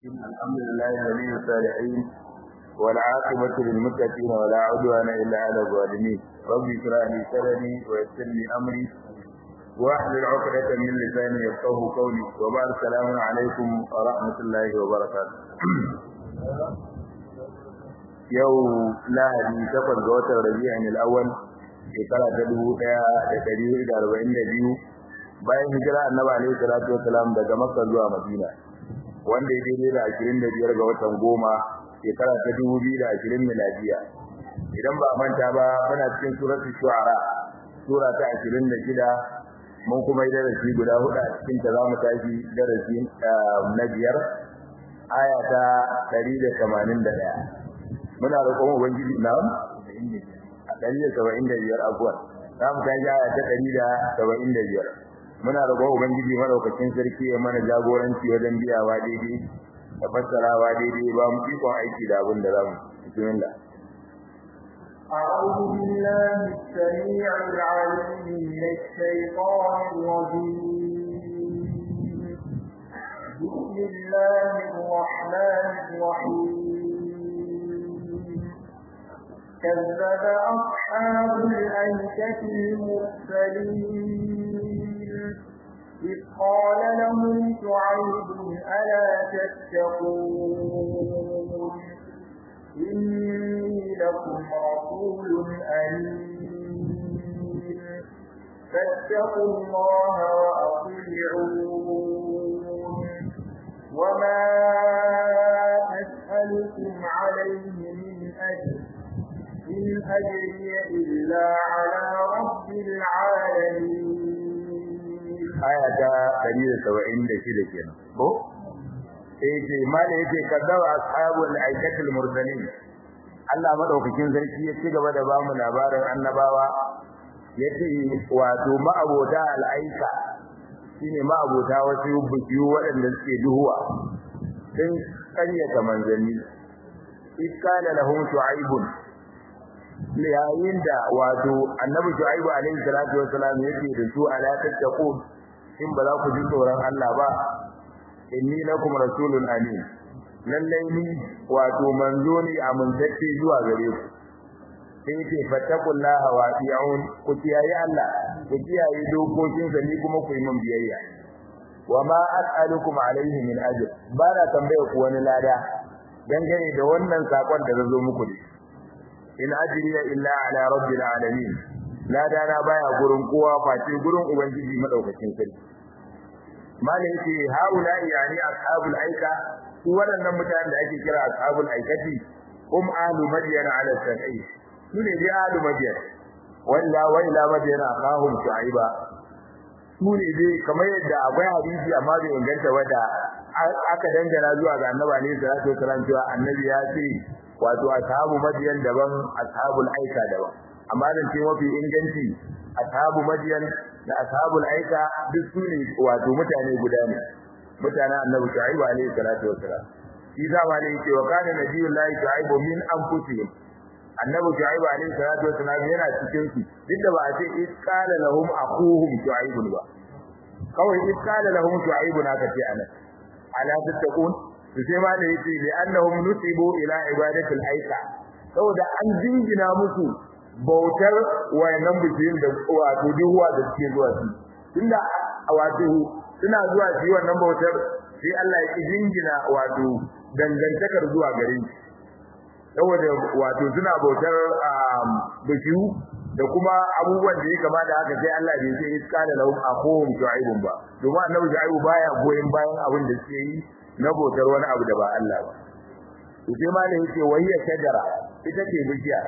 الحمد لله ولي الصالحين والعاقبة للمتقين ولا عدوان إلا على الظالمين ربي اشرح لي صدري ويسر لي أمري واحلل عقدة من لساني يفقه قولي وبعد السلام عليكم ورحمة الله وبركاته yau lahadi takwas ga watan rabi'in al-awwal shekara ta dubu ɗaya da ɗari hudu da arba'in da biyu bayan hijira annabi alaihi salatu wasalam daga makka zuwa madina wanda ya daidai da ashirin da biyar ga watan goma shekara ta dubu biyu da ashirin miladiya idan ba manta ba muna cikin suratul shu'ara sura ta ashirin da shida mun kuma yi darasi guda hudu a cikin ta za mu tashi darasi na biyar aya ta ɗari da tamanin da ɗaya muna roƙon ubangiji na a ɗari da saba'in da biyar abuwan za mu tashi aya ta ɗari da saba'in da biyar muna roƙon ubangiji madaukakin sarki ya mana jagoranci wajen biyawa daidai da fassarawa daidai ba mu ikon aiki da abin da za mu bismillah أعوذ بالله السميع العليم من الشيطان الرجيم بسم الله الرحمن الرحيم كذب أصحاب الأيكة المرسلين إذ قال لهم شعيب ألا تتقون إني لكم رسول أمين فاتقوا الله وأطيعون وما أسألكم عليه من أجر إن أجري إلا على رب العالمين aya ta 176 kenan ko eh ce mala yake kaddawa ashabul aikatul mursalin Allah madaukakin sarki ya ci gaba da ba mu labarin annabawa yace wato ma'abota al'aika shine ma'abota wasu bukiyu waɗanda suke duhuwa sun kanyata manzanni iskala lahum shu'aibun yayin da wato annabi shu'aibu alaihi salatu wassalam yake da su ala tattaqun in ba za ku ji tsoron Allah ba inni lakum rasulun amin lallai ni wato manzo ne amintacce zuwa gare ku sai ce fattaqullaha wa ati'un ku kiyaye Allah ku kiyaye dokokinsa ni kuma ku yi min biyayya wa ma as'alukum alaihi min ajr ba na tambaya ku wani lada dangane da wannan sakon da zo muku ne in ajriya illa ala rabbil alamin lada na baya gurin kowa face gurin ubangiji madaukakin sarki malai yake haula yani ashabul aika su waɗannan mutanen da ake kira ashabul aikati hum ahlu madyan ala sahi su ne dai ahlu madyan walla wa ila madyan akahum shuaiba su ne dai kamar yadda akwai hadisi amma bai inganta wanda aka dangana zuwa ga annabi alaihi salatu wasallam cewa annabi ya ce wato ashabu madyan daban ashabul aika daban amma dan ce mafi inganci ashabu madyan da ashabul aika duk su ne wato mutane guda ne mutanen annabi shu'aibu alaihi salatu wassalam shi zama ne yake wa kana nabiyullahi shu'aibu min anfusihim annabi shu'aibu alaihi salatu wassalam yana cikin su duk da ba a ce isqala lahum akhuhum shu'aibu ba kawai isqala lahum shu'aibu na kace anan ala tattaqun to sai ma da yake li annahum nusibu ila ibadatil aika saboda an jingina musu bautar wayannan bijiyin da wato duhuwa da suke zuwa su tunda wato suna zuwa su wannan bautar sai Allah ya jingina wato dangantakar zuwa gare shi saboda wato suna bautar bijiyu da kuma abubuwan da ya kama da haka sai Allah bai sai iska da lahum akhum shu'aibun ba domin annabi shu'aibu baya goyen bayan abin da suke yi na bautar wani abu da ba Allah ba to sai ma ne yake wayya shajara ita ce bishiya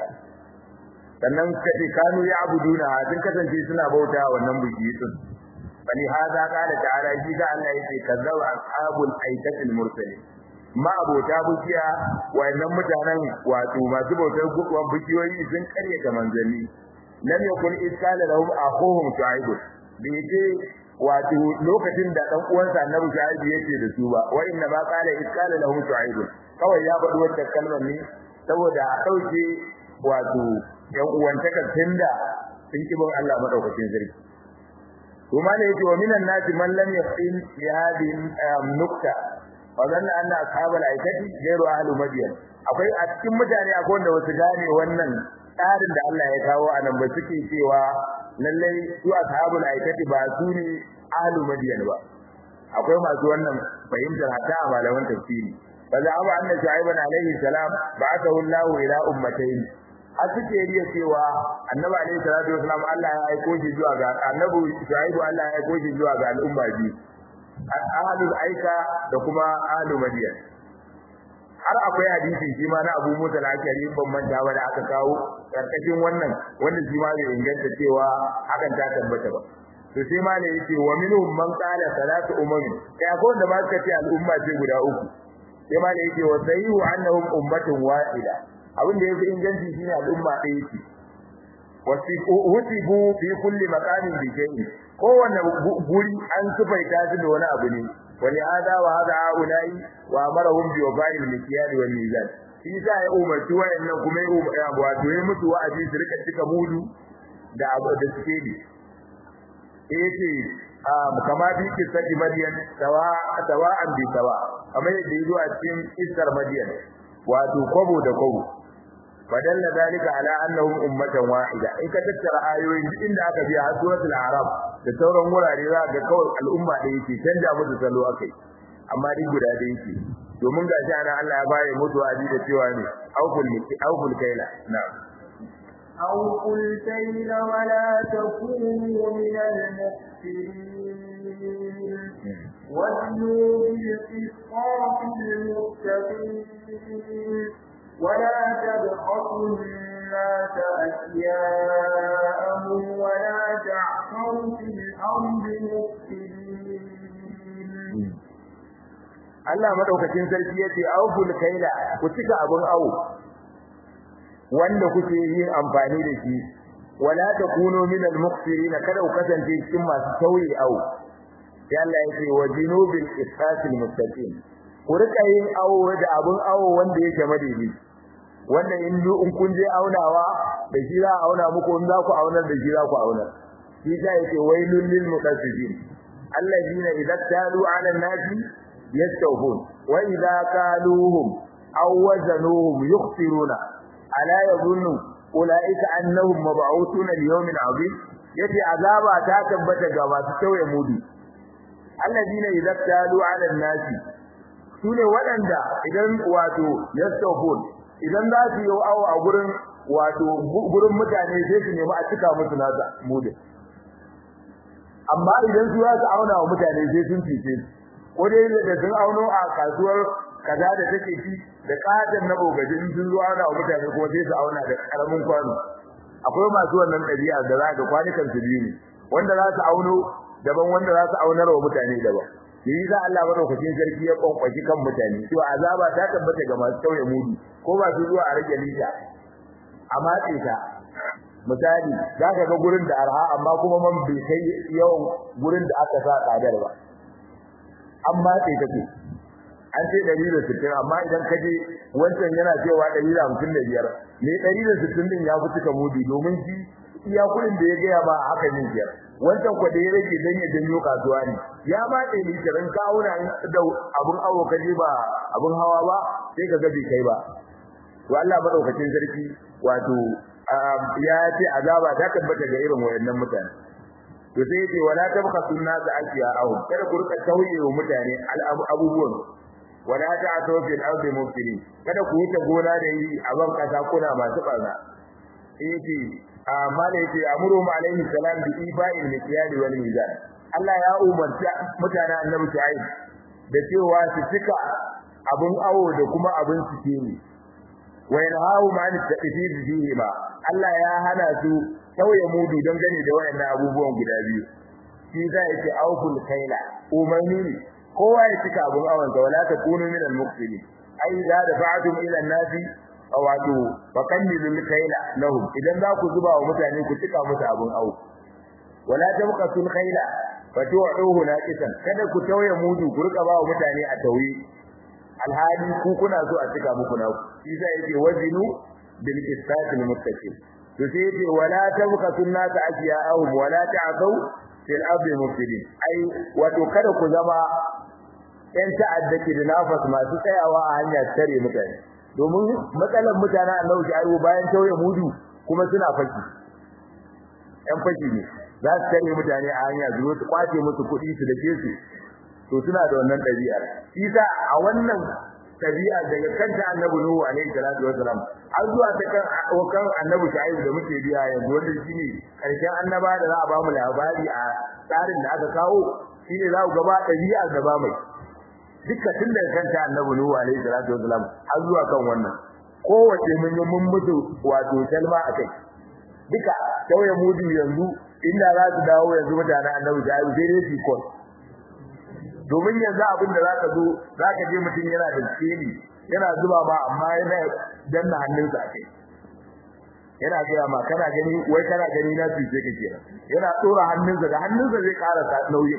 sannan kace kanu ya abuduna sun kasance suna bauta wannan bishiyi din bani hada qala ta'ala shi ga Allah yake kazzaba ashabul aikatil mursalin ma abota bishiya wayannan mutanen wato masu bautar guduwan bishiyoyi sun karyata manzanni lam yakun iskala lahum akhuhum shu'aib bai ce wato lokacin da dan uwansa annabi shu'aib yake da su ba wa inna ma qala iskala lahum shu'aib kawai ya faɗi wannan kalmar ne saboda a dauke wato yan uwantakar tunda sun kibin Allah madaukakin sarki kuma ne yake wa minan nasi man lam yaqin bi hadhihi nukta wa zanna anna ashabal aikati ghayru ahli madyan akwai a cikin mutane akwai wanda wasu gane wannan tsarin da Allah ya kawo a nan ba suke cewa lallai su ashabul aikati ba su ne ahli madyan ba akwai masu wannan fahimtar hatta a malaman tafsiri fa za abu anna shu'aiban alaihi salam ba'athahu Allah ila ummatayn a suke riya cewa annabi alaihi salatu wasalam Allah ya aiko shi zuwa ga annabi shu'aibu Allah ya aiko shi zuwa ga al'umma biyu ahlul aika da kuma ahlul madiyan har akwai hadisi shi ma na Abu Musa al-Ashari ban manta ba da aka kawo karkashin wannan wanda shi ma bai inganta cewa hakan ta tabbata ba to sai ma ne yake wa minhum man qala salatu umami kai akwai wanda ma suka ce al'umma ce guda uku sai ma ne yake wa sayyu annahum ummatun wahida abin da yafi inganci shine al'umma ɗaya ce wasibu fi kulli maqamin bi shay'in kowanne guri an sufaita su da wani abu ne wani hada wa hada ulai wa amarahum bi wafa'il mikyal wal mizan shi sa ya umarci wayannan kuma ya wato ya mutu wa'azi su rika cika mudu da abu da suke yi yace kama bi kisati madiyan tawa tawa'an bi tawa kamar yadda yazo a cikin isar madiyan wato kwabo da kwabo fadalla zalika ala annahum ummatan wahida in ka tattara ayoyin duk inda aka biya har suratul arab da sauran wurare za ga kawai al'umma da yake canja musu salo akai amma duk guda da yake domin ga shi ana Allah ya baye mutu adi da cewa ne aukul miki aukul kaila na'am أوفوا الكيل ولا تكونوا من المخسرين وزنوا بالقسطاس المستقيم ولا تبخسوا الناس أشياءهم ولا تعثروا في الأرض مفسدين Allah madaukakin sarki yace awful kaila ku cika abun awo wanda kuke yin amfani da shi wala takunu min al-muqsirin kada ku kasance cikin masu tauye awo sai Allah yace wajinubil qisas al-mustaqim ku rika yin awo da abun awo wanda yake madaidai wanda in in kun je aunawa da shi za a auna muku in za ku aunar da shi za ku aunar shi ta yake wailul lil muqassisin alladhina idza talu 'ala an-nasi yastawfun wa idza kaluhum aw wazanuhum yukhsiruna ala yadhunnu ulaika annahum mab'uthuna li yawmin 'azim yace azaba ta tabbata ga masu tauye mudu alladhina idza talu 'ala an-nasi sune waɗanda idan wato yastawfun idan za su yi awo a gurin wato gurin mutane sai su nemi a cika musu nasa mudin amma idan su za su auna wa mutane sai sun fice ko dai da sun auno a kasuwar kaza da take ci da katon na bogaji in sun zo auna wa mutane kuma sai su auna da karamin kwano akwai masu wannan ɗabi'a da za ga kwanukan su biyu ne wanda za su auno daban wanda za su aunar wa mutane daban shi yasa Allah madaukakin sarki ya kwankwashi kan mutane cewa azaba ta tabbata ga masu tauye mudu ko ba su zuwa a rage lita a matse ta misali za ka ga gurin da arha amma kuma man bai kai yawan gurin da aka sa tsadar ba an matse ta ce an ce ɗari da sittin amma idan ka je wancan yana cewa ɗari da hamsin da biyar ne ɗari da sittin ɗin ya fi cika mudu domin shi iya kuɗin da ya gaya ma haka yin biyar wancan kwa da ya rage dan ya janyo kasuwa ne ya ma dai ni kiran kawuna da abun awo kaje ba abun hawa ba sai ka ga bai kai ba to Allah madaukakin sarki wato ya ce azaba ta tabbata ga irin wayannan mutane to sai yace wala tabqa sunna za akiya aw kada ku rika tauye wa mutane abubuwan wala ta'tu fil ardi mufsidin kada ku wuce gona da yi a ban kasa kuna masu barna yace amma da yake amuru mu alaihi salam bi ifa'il mikyali wal mizan Allah ya umarta mutanen annabi Shu'aib da cewa su cika abun awo da kuma abun suke ne wa yanhahu ma'an taqdir fihi ma Allah ya hana su tauye mudu don gane da wayannan abubuwan guda biyu shi za ya ce awful kaila umarni ne kowa ya cika abun awon sa wala takunu min al-muqsirin ai da dafa'tum ila an-nasi wato fakannilul kaila lahum idan za ku zuba wa mutane ku cika musu abun awo wala tabqatul kaila fatu'uhu naqisan kada ku tauye mudu ku rika ba wa mutane a tauye alhali ku kuna so a cika muku na ku shi sai yake wazinu bil qisatil muttaqin to sai yake wala tabqatul nas asiya'ahum wala ta'thaw fil ardi mufsidin ai wato kada ku zama yan ta'adda ke da nafas masu tsayawa a hanya tare mutane domin matsalar mutanen Allah shi ayo bayan tauye mudu kuma suna fashi yan fashi ne za su tare mutane a hanya zuwa su kwace musu kuɗi su dake su to suna da wannan ɗabi'a isa a wannan ɗabi'a daga kanta annabi nuhu alaihi salatu wasalam har zuwa ta kan kan annabi shu'aib da muke biya yanzu wanda shine karshen annaba da za a ba mu labari a tsarin da aka kawo shine za ku gaba ɗabi'a da ba mai dukkan tun daga kanta annabi nuhu alaihi salatu wasalam har zuwa kan wannan kowace mun yi mun mutu wato kalma akai duka tauye mudu yanzu inda za su dawo yanzu mutanen annabi shu'aib sai dai su kon domin yanzu abin da zaka zo zaka je mutum yana da tsini yana zuba ma amma yana danna hannunsa a kai yana gaya ma kana gani wai kana gani na tuce ka kenan yana tsora hannunsa da hannunsa zai ƙara sa nauyi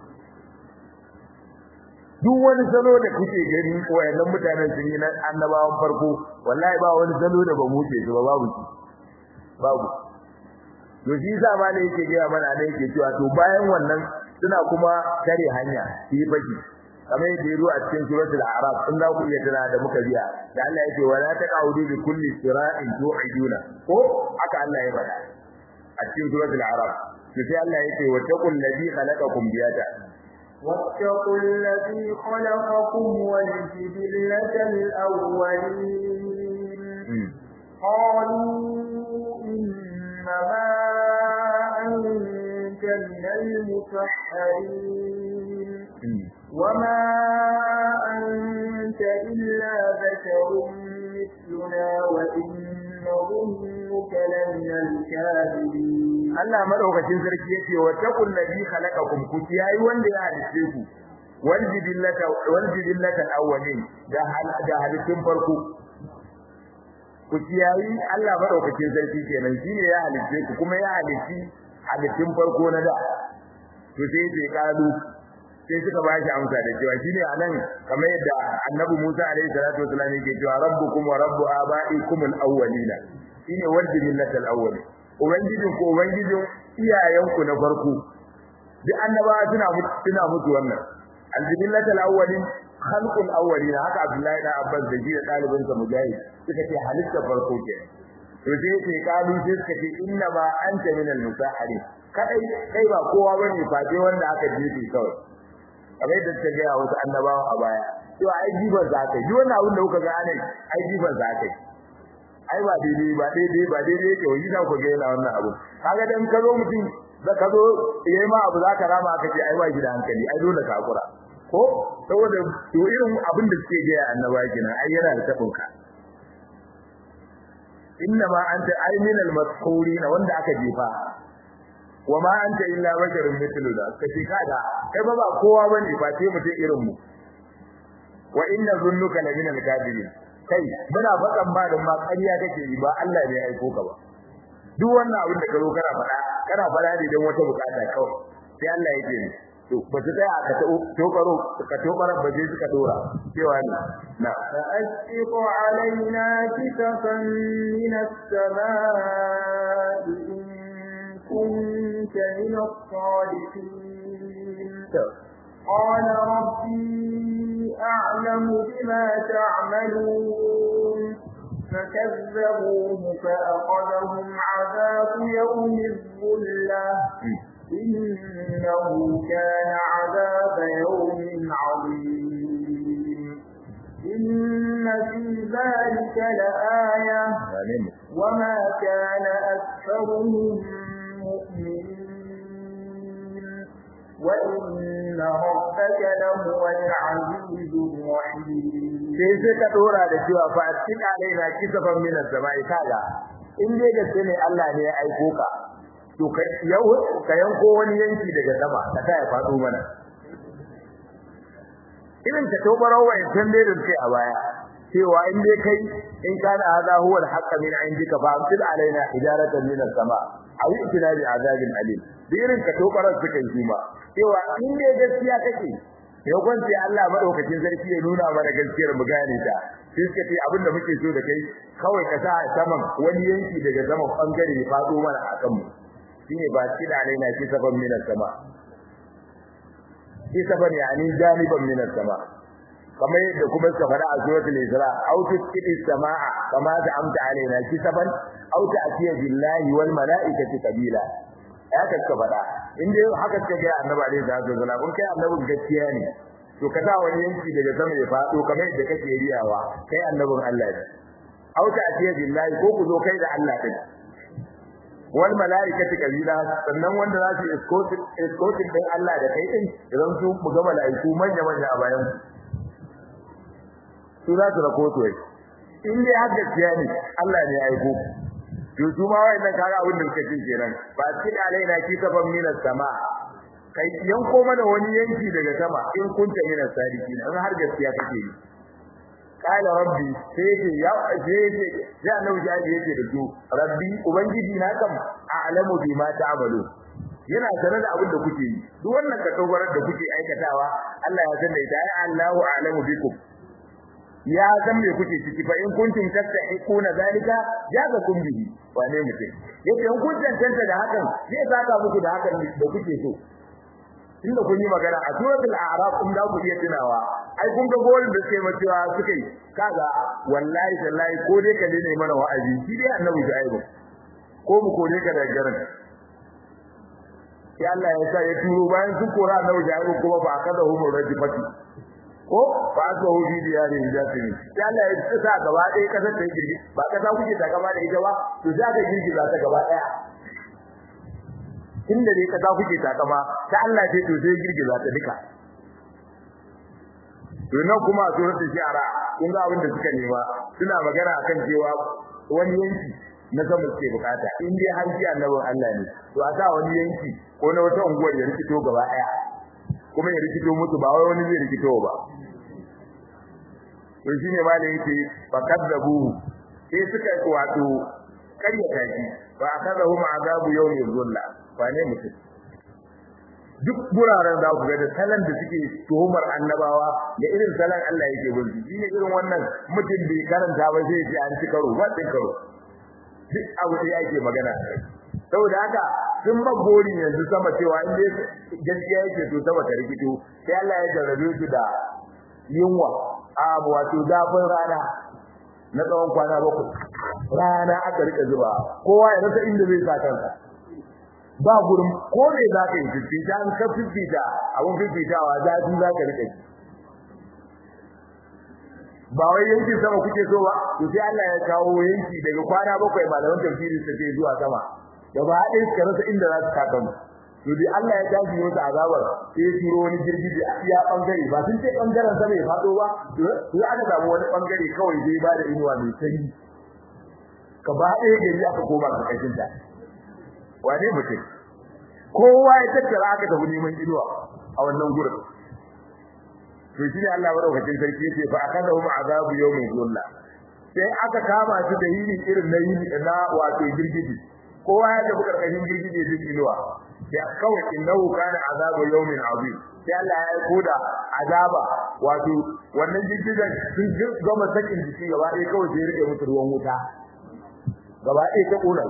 duk wani salo da kuke gani wayannan mutanen sun yi na annabawan farko wallahi ba wani salo da ba mu ce ba babu shi babu to shi yasa ma ne yake gaya mana ne yake cewa to bayan wannan suna kuma tare hanya su yi baki kamar yadda ya zo a cikin suratul a'raf in za ku iya tana da muka biya da Allah yake wala taqaudu bi kulli sira'in tu'iduna ko haka Allah ya faɗa a cikin suratul a'raf to sai Allah yake wa taqul ladhi khalaqakum biyata واتقوا الذي خلقكم والجبلة الأولين قالوا إنما أنت من المسحرين وما أنت إلا بشر مثلنا وإن نظنك لمن الكاذبين Allah madaukakin sarki yace wa taqul ladhi khalaqakum ku yayi wanda ya halice ku wal jibillata wal jibillata awwalin da da halittun farko ku yayi Allah madaukakin sarki kenan shine ya halice ku kuma ya halici halittun farko na da to sai ce kalu sai suka ba shi amsa da cewa shine anan kamar yadda annabi Musa alaihi salatu wasallam yake cewa rabbukum wa rabbu abaikum al-awwalina shine wal jibillatal awwalin ubangijin ko ubangijin iyayenku na farko duk annabawa suna mutu suna mutu wannan aljibillatul awwalin khalqul awwalin haka abdullahi da abbas da jiya dalibin sa mujahid suka ce halitta farko ke to sai ce kalu sai suka ce inna ma anta min al-musaharin kadai kai ba kowa bane fate wanda aka jefe kawai kamar da suka ga wasu annabawa a baya to ai jiban za ka yi wannan abin da kuka ga anai ai jiban za ka yi ai ba daidai ba daidai ba daidai yake wani za ku ga yana wannan abu kaga dan ka zo mutum da ka zo yayi ma abu zaka rama aka ce ai ba shi da hankali ai dole ka hakura ko saboda to irin abin da suke ga annaba kina ai yana da tabin ka inna ma anta ay min al masqurin wanda aka jefa wa ma anta illa basharun mithluna kace kaga kai ba ba kowa bane ba sai mutum irin mu wa inna zunnuka la min al kadibin kai muna faɗan ba da ma ƙarya kake yi ba Allah ne ya aiko ka ba duk wannan abin da ka zo kana faɗa kana faɗa ne don wata bukata kawai sai Allah ya ce to ba ta tsaya ka tokaro ka tokaro ba je suka dora cewa ne na فأسقط علينا كسفا من السماء إن كنت من الصادقين قال ربي أعلم بما تعملون فكذبوه فأخذهم عذاب يوم الظلة إنه كان عذاب يوم عظيم إن في ذلك لآية وما كان أكثرهم مؤمنين وإن ربك لهو العزيز الرحيم sai sai ka dora da cewa fa cikin alaina kisafan min as-sama'i kaga in dai gaske ne Allah ne ya aiko ka to ka yau ka yanko wani yanki daga sama ka ta ya fado mana irin ka tobaro wa in dai da kai a baya cewa in dai kai in kana hada huwa al-haqq min indika fa amsil alaina hijaratan min as-sama' aw itina bi azabin alim irin ka tobaro suka yi kuma cewa in dai gaskiya kake yau sai Allah madaukakin sarki ya nuna mana gaskiyar mu gane ta sai suka ce abinda muke so da kai kawai ka sa saman wani yanki daga saman bangare ya fado mana a kanmu shine ba shi da alaina shi saban min sama kisaban yani janiban min as-sama kamar yadda kuma suka fara a suratul isra aw tusqiti as-samaa kama amta alaina kisaban aw ta'tiya billahi wal malaikati qabila haka suka fada in dai haka suka ga annabi alaihi salatu wasallam kun kai annabin gaskiya ne to ka sa wani yanki daga sama ya fado kamar yadda kake riyawa kai annabin Allah ne aw ta'tiya billahi ko ku zo kai da Allah din wal malaikati kabila sannan wanda za su escorting escorting din Allah da kai din idan su mu ga malaiku manya manya a bayan su za su rako to in dai har gaskiya ne Allah ne ya aiko to su ma wayannan kaga abin da suka ce kenan ba cikin alaina ki kafan minas sama kai yanko mana wani yanki daga sama in kunta minas sadiqin in har gaskiya kake yi kala rabbi sai ce ya ce ya annabi ya ce da su rabbi ubangiji na kam a'lamu bima ta'malu yana sanar da abin da kuke yi duk wannan katobarar da kuke aikatawa Allah ya san da ita ai Allahu a'lamu bikum ya san me kuke ciki fa in kuntum tastahiquna zalika jazakum bihi wane mutum yace in kun tantance da hakan zai saka muku da hakan da kuke so inda kun yi magana a suratul a'raf kun da ku iya tunawa ai kun ga golin da suke macewa suka yi kaga wallahi tallahi ko dai ka ne mana wa'azi shi dai annabi shaibu ko mu kore ka daga garin sai Allah ya sa ya turo bayan sun kora annabi shaibu kuma ba aka da hukumar rajifati ko ba su hu bi diyari jasimi sai Allah ya sa gaba ɗaya kasar ta girgi ba kasa kuke ta gaba da ita ba to za ka girgi za ta gaba ɗaya inda dai kasa kuke ta gaba ta Allah ce to sai girgi za ta duka to nan kuma a suratul shi'ara kun ga abin da suka nema suna magana akan cewa wani yanki na sama suke bukata in dai har ji annabin Allah ne to a sa wani yanki ko na wata unguwar ya rikito gaba ɗaya kuma ya rikito musu ba wai wani zai rikito ba to shine malai yake fakadabu sai suka wato karyata shi fa akadahum azabu yawmi dhulla fa ne mutum duk guraren za ku ga da salan da suke tuhumar annabawa da irin salan Allah yake bin su shine irin wannan mutum bai karanta ba sai ya ce an ci karo ba din karo duk abu da yake magana saboda haka sun magori yanzu sama cewa in dai gaskiya yake to sama ta rikito sai Allah ya jarrabe su da yunwa a wato zafin rana na tsawon kwana bakwai rana aka rika zuba kowa ya rasa inda zai sa kansa ba gurin ko me za ka yi fifita an ka fifita abun fifitawa zafi za ka rika ji ba wai yankin sama kuke so ba to sai Allah ya kawo yanki daga kwana bakwai malaman tafsiri su ce zuwa sama gaba ɗaya suka rasa inda za su kaka mu to dai Allah ya tashi musu azabar sai ya turo wani girgije a iya bangare ba sun ce bangaren sama ya fado ba to aka samu wani bangare kawai zai ba da inuwa mai sanyi gaba ɗaya gari aka koma karkashin ta wane mutum kowa ya tattara aka tafi neman inuwa a wannan gurin to shine Allah madaukakin sarki yace fa akadahu azabu yawmin zulla sai aka kama su da yini irin na yini na wato girgiji kowa ya tafi karkashin girgije din inuwa sai kawai innahu kana azabu yawmin azim sai Allah ya aiko da azaba wato wannan girgijen sun gama sakin jiki gaba ɗaya kawai sai rike musu ruwan wuta gaba ɗaya ta ƙona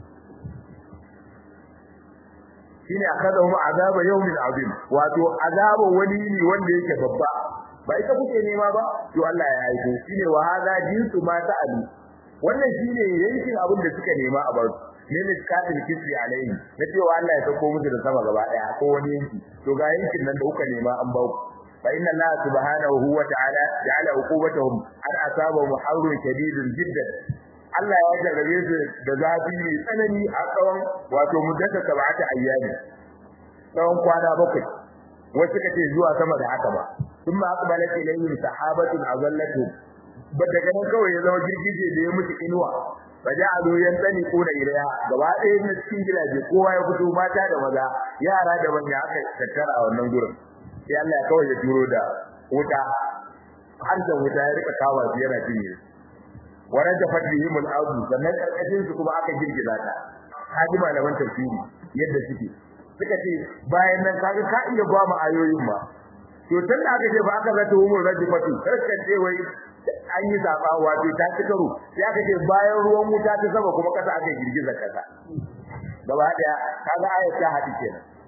shine akadahu azaba yawmin azim wato azaba wani ne wanda yake babba ba ita kuke nema ba to Allah ya aiko shine wa hadha jinsu ma ta'alu wannan shine yankin abin da suka nema a bar ne ne katil kisri alaihi na cewa Allah ya sako musu da sama gaba daya ko wani yanki to ga yankin nan da kuka nema an ba ku fa inna Allah subhanahu wa ta'ala ja'ala uqubatahum an asabahum harrun shadidun jiddan Allah ya jarrabe su da zafi mai tsanani a tsawon wato muddata sab'ata ayyami tsawon kwana bakwai wasu kace zuwa sama da haka ba sun ma aqbalat ilayhim sahabatun azallatu ba daga nan kawai ya zama girgije da ya mutu inuwa faja'alu yantani kuna ilaiha gaba ɗaya na cikin gidaje kowa ya fito mata da maza yara da manya aka tattara a wannan gurin sai Allah ya kawai ya turo da wuta har da wuta ya rika kawo su yana cinye waran da fadihim al-ardu sannan karkashin su kuma aka girgiza ta haji malaman tafsiri yadda suke suka ce bayan nan kaga ka iya ba mu ayoyin ma to tun da aka ce ba aka zata umur rajifatu sai ce wai an yi zaba wato ta ci karo sai aka ce bayan ruwan wuta ta sama kuma kasa aka girgiza kasa gaba daya kaga ayat ta hadi kenan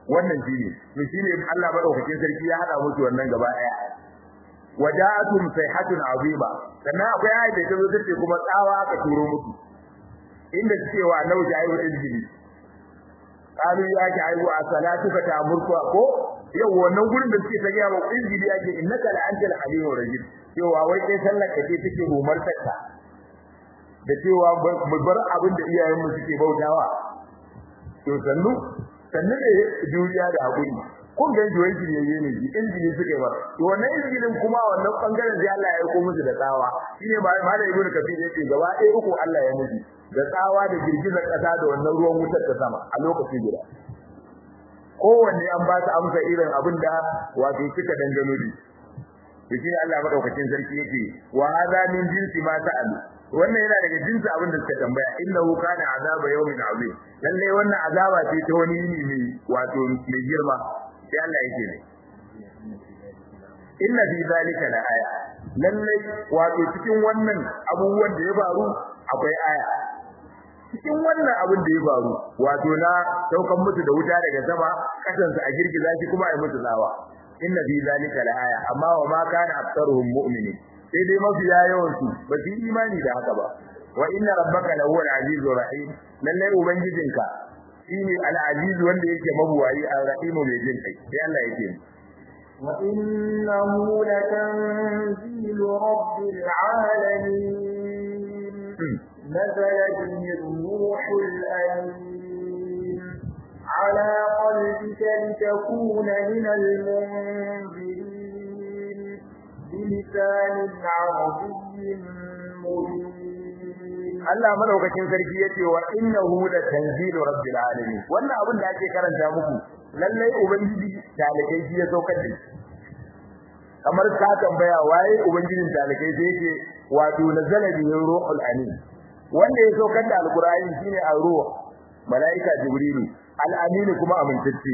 wannan shine to shine Allah madaukakin sarki ya hada musu wannan gaba daya wada'atum sayhatun azima sannan akwai ayat da tazo tace kuma tsawa aka turo musu inda suke wa nauji ayu izgili qalu ya ki ayu as-salatuka ta'murku ko yau wannan gurin da suke ta ga wa izgili yake innaka la antal halimur rajim cewa wai kai sallar ka ce take rumar takka da cewa mu bar abin da iyayenmu suke bautawa to sannu sannu ne juriya da hakuri kun ga jiwon kiriyayye ne ji injini suke ba to wannan injinin kuma wannan bangaren da Allah ya aiko musu da tsawa shine ba malai ibnu kafir yace gaba ɗaya uku Allah ya musu da tsawa da girgizar kasa da wannan ruwan wutar ta sama a lokaci guda kowanne an ba su amsa irin abin da wato suka dangano da to shine Allah madaukakin sarki yake wa hadha min jinsi ma sa'alu wannan yana daga jinsi abin da suka tambaya innahu kana azaba yawmin azim lalle wannan azaba ce ta wani yini mai wato mai girma sai Allah yake ne inna fi zalika la aya lalle wato cikin wannan abubuwan da ya faru akwai aya cikin wannan abin da ya faru wato na daukan mutu da wuta daga sama kasansa a girgiza shi kuma a yi mutu tsawa inna fi zalika la aya amma wa ma kana aktsaruhum mu'minin sai dai mafiya yawan su ba su yi imani da haka ba wa inna rabbaka la huwa al-azizur rahim lalle ubangijinka shine al-aziz wanda yake mabuwayi al-rahim mai jin kai sai Allah yake وإنه لتنزيل رب العالمين نزل به الروح الأمين على قلبك لتكون من المنذرين بلسان عربي مبين Allah madaukakin sarki yace wa innahu la tanzilu rabbil alamin wannan abin da ake karanta muku lalle ubangiji talakai shi ya saukar da kamar ka tambaya waye ubangijin talakai sai yake wato nazala bihi ruhul amin wanda ya saukar da alqur'ani shine ar-ruh malaika jibrilu al-amin kuma amintacce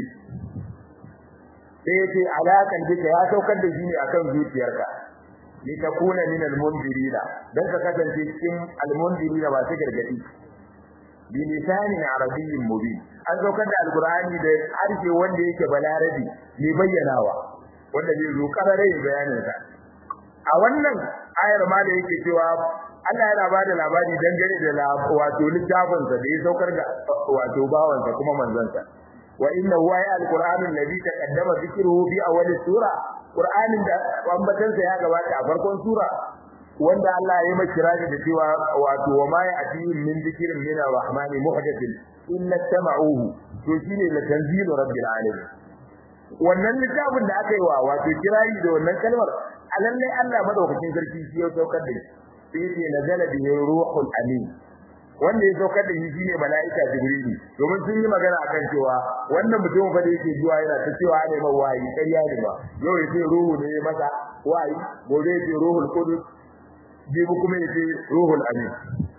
sai yace alakan duka ya saukar da shi ne akan zuciyarka litakuna min al-mundirina dan ka kasance cikin al-mundirina ba su gargadi bi lisanin arabiyyin mubin an saukar da alqur'ani da harshe wanda yake balarabi mai bayyanawa wanda zai zo karare bayanin sa a wannan ayar ma da yake cewa Allah yana bada labari dangane da wato littafin sa da ya saukar da wato bawansa kuma manzansa wa innahu ay al-qur'anul ladhi taqaddama dhikruhu fi awwal sura qur'anin da ambatansa ya gabata a farkon sura wanda Allah ya yi kirari da cewa wato wa ma ya'tihim min dhikrin min ar-rahman muhdathin illa tama'uhu to shine la tanzilu rabbil alamin wannan littafin da aka yi wa wato kirari da wannan kalmar alalle Allah madaukakin sarki shi ya saukar da shi sai ya nazala bihi ruhul amin wanda ya saukar da shi shine mala'ika jibrilu domin sun yi magana akan cewa wannan mutum fa da yake zuwa yana ta cewa ne ma wayi ƙarya ne ba yau yace ruhu ne ya masa wayi gobe yace ruhul qudus jibi kuma yace ruhul amin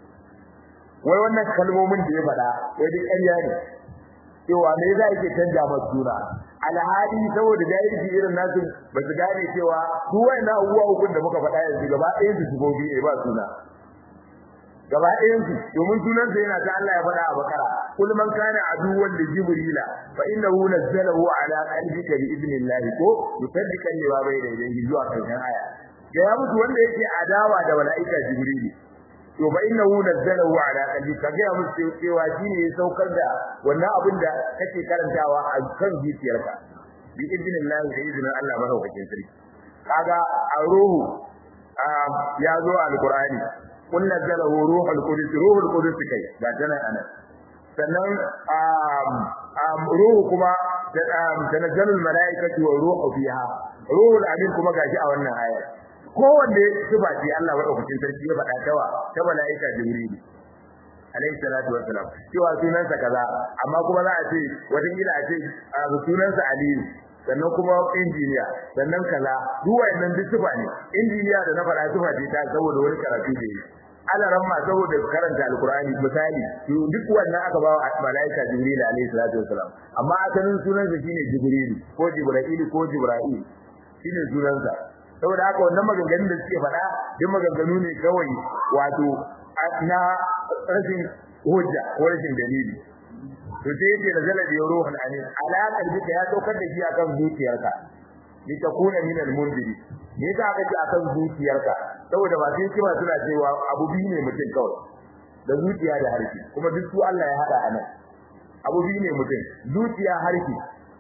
wai wannan kalmomin da ya faɗa wai duk ƙarya ne cewa me yasa yake canja masa suna alhali saboda jahilci irin nasu ba su gane cewa duk wannan abubuwa hukun da muka faɗa yanzu gaba ɗayan su sifofi ne ba suna gaba ɗayan su domin sunan sa yana ta Allah ya faɗa a bakara kul man kana aduwwan li jibrila fa innahu nazzalahu ala qalbika bi idnillah ko musaddiqan lima bayna yadayhi zuwa karshen aya ga ya mutu wanda yake adawa da malaika jibrili to fa innahu nazzalahu ala qalbika ga ya mutu cewa shine ya saukar da wannan abin da kake karantawa a kan zuciyarka bi idnillah da izinin Allah madaukakin sarki kaga a ruhu ya zo alqur'ani kun nazzalahu ruhul qudus ruhul qudus kai ga tana ana sannan ruhu kuma tanazzalul malaikatu wa ruhu fiha ruhul amin kuma gashi a wannan aya kowanne sifa ce Allah madaukakin sarki ya faɗa tawa ta malaika jibril alayhi salatu wassalam cewa sunansa kaza amma kuma za a ce wata kila a ce sunansa aliyu sannan kuma injiniya sannan kaza duk wayannan duk sifa ne injiniya da na faɗa sifa ce ta saboda wani karatu da yi alaran ma saboda karanta alqur'ani misali duk wannan aka ba wa malaika jibril alayhi salatu wassalam amma asalin sunansa shine jibril ko jibril ko jibril shine sunansa saboda haka wannan maganganun da suke faɗa duk maganganu ne kawai wato na rashin hujja ko rashin dalili to sai yake da zalabi ruhul amin ala qalbika ya saukar da shi akan zuciyarka litakuna min al-mundiri me yasa aka ce akan zuciyarka saboda ba sai kima suna cewa abu biyu ne mutum kawai da zuciya da harshe kuma duk su Allah ya hada anan abu biyu ne mutum zuciya harshe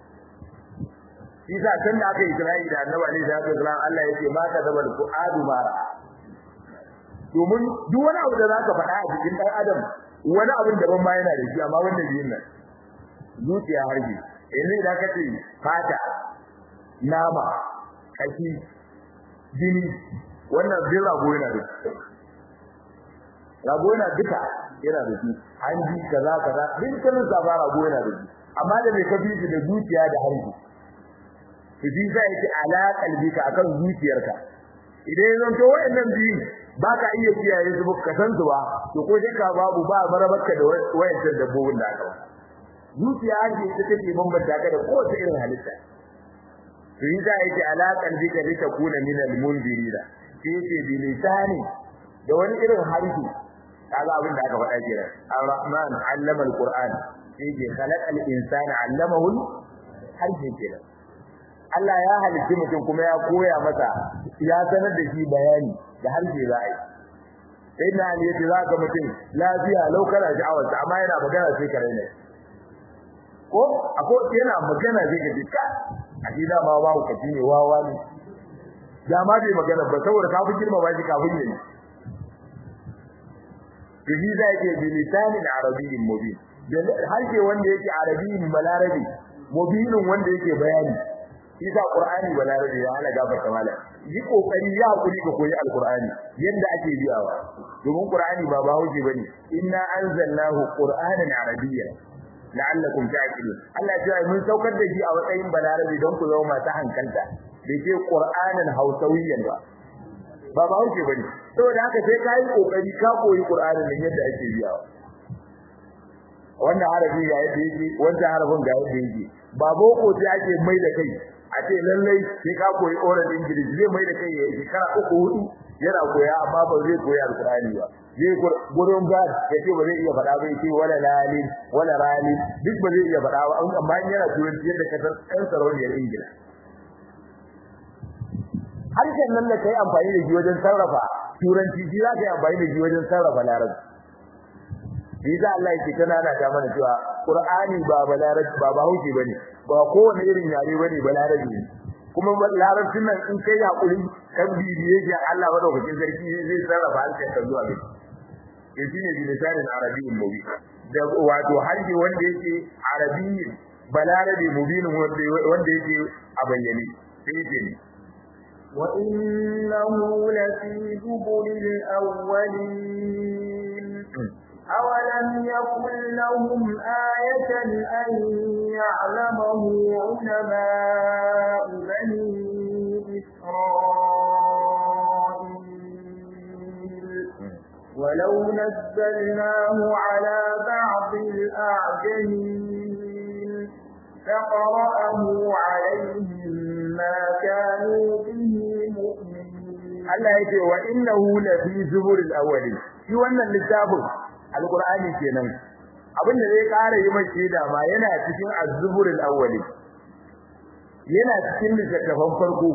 Isa kan da aka yi Isra'i da Annabi Ali sallallahu alaihi wasallam Allah yake ma ka zaba ku adu mara domin duk wani abu da zaka faɗa a cikin dan adam wani abin daban ma yana da shi amma wannan biyun nan zuciya harshe yanzu idan ka ce fata nama kashi jini wannan bin rago yana da shi rago yana duka yana da shi hanji kaza kaza din kanin saba rago yana da shi amma da mai kafi shi da zuciya da harshe to shi sai yake ala kalbika akan zuciyarka idan zan to wayannan biyu baka iya kiyaye su ka san su ba to ko shakka babu ba marabarka da wayancan dabbobin da aka zuciya harshe ita take bambanta ka da kowace irin halitta to yi za a yi ala kalbika litakuna min al-mundirina sai yake bi lisani da wani irin harshe kaga abin da aka faɗa kira ar-rahman allama al-qur'an sai ke khalaqal insana allamahu harshe kira Allah ya halitta mutum kuma ya koya masa ya sanar da shi bayani da harshe za a yi sai na ne yace za ka mutum lafiya lau kana sha'awarsa amma yana magana sai ka raina ko akwai yana magana zai ga dika a shi da ma babu kaci ne wawa ne da ma bai magana ba saboda kafin girma ba shi kafin yayi Bihi za ke bi lisanin arabiyyin mubin harshe wanda yake arabiyyin balarabi mubinin wanda yake bayani Isa Qur'ani balarabi ya hana gafarta mala yi kokari ya hakuri ka koyi alqur'ani yanda ake biyawa domin qur'ani ba bahaushe bane inna anzalnahu qur'anan arabiyyan la'allakum ta'qilun Allah ya mun saukar da shi a matsayin balarabi don ku zama masu hankalta bai ce qur'anan hausawiyyan ba ba bahaushe bane saboda haka sai kai kokari ka koyi qur'anin nan yadda ake biyawa wannan harafi ga yadda yake wannan harafin ga yadda yake ba boko sai ake mai da kai a ce lallai sai ka koyi oral english zai mai da kai ya shekara uku hudu yana koya amma ba zai koyi alqur'ani ba zai gurin gad ya ce ba zai iya faɗa ba ya ce wala lalin wala ralin duk ba zai iya faɗa ba amma yana turanci yadda ka san ɗan sarauniyar ingila harshen nan da kai amfani da shi wajen sarrafa turanci shi za ka yi amfani da shi wajen sarrafa larabci shi za Allah yake tana da ta mana cewa Qur'ani ba balarabci ba bahaushe bane ba kowane irin yare bane balarabi ne kuma larabcin nan in kai hakuri kan bibiye shi Allah madaukakin sarki zai sarrafa harshen ka zuwa gaba ke shine bilisanin arabiyyin mubin da wato harshe wanda yake arabiyyin balarabi mubinin wanda yake a bayyane sai yake ne وإنه لفي زبر الأولين أولم يكن لهم آية أن يعلمه علماء بني إسرائيل ولو نزلناه على بعض الأعجمين فقرأه عليهم ما كانوا به مؤمنين Allah yake wa innahu la fi zuburil awwalin shi wannan littafin alqur'ani kenan abinda zai kara yi mai shaida ma yana cikin az-zuburil awwalin yana cikin littafin farko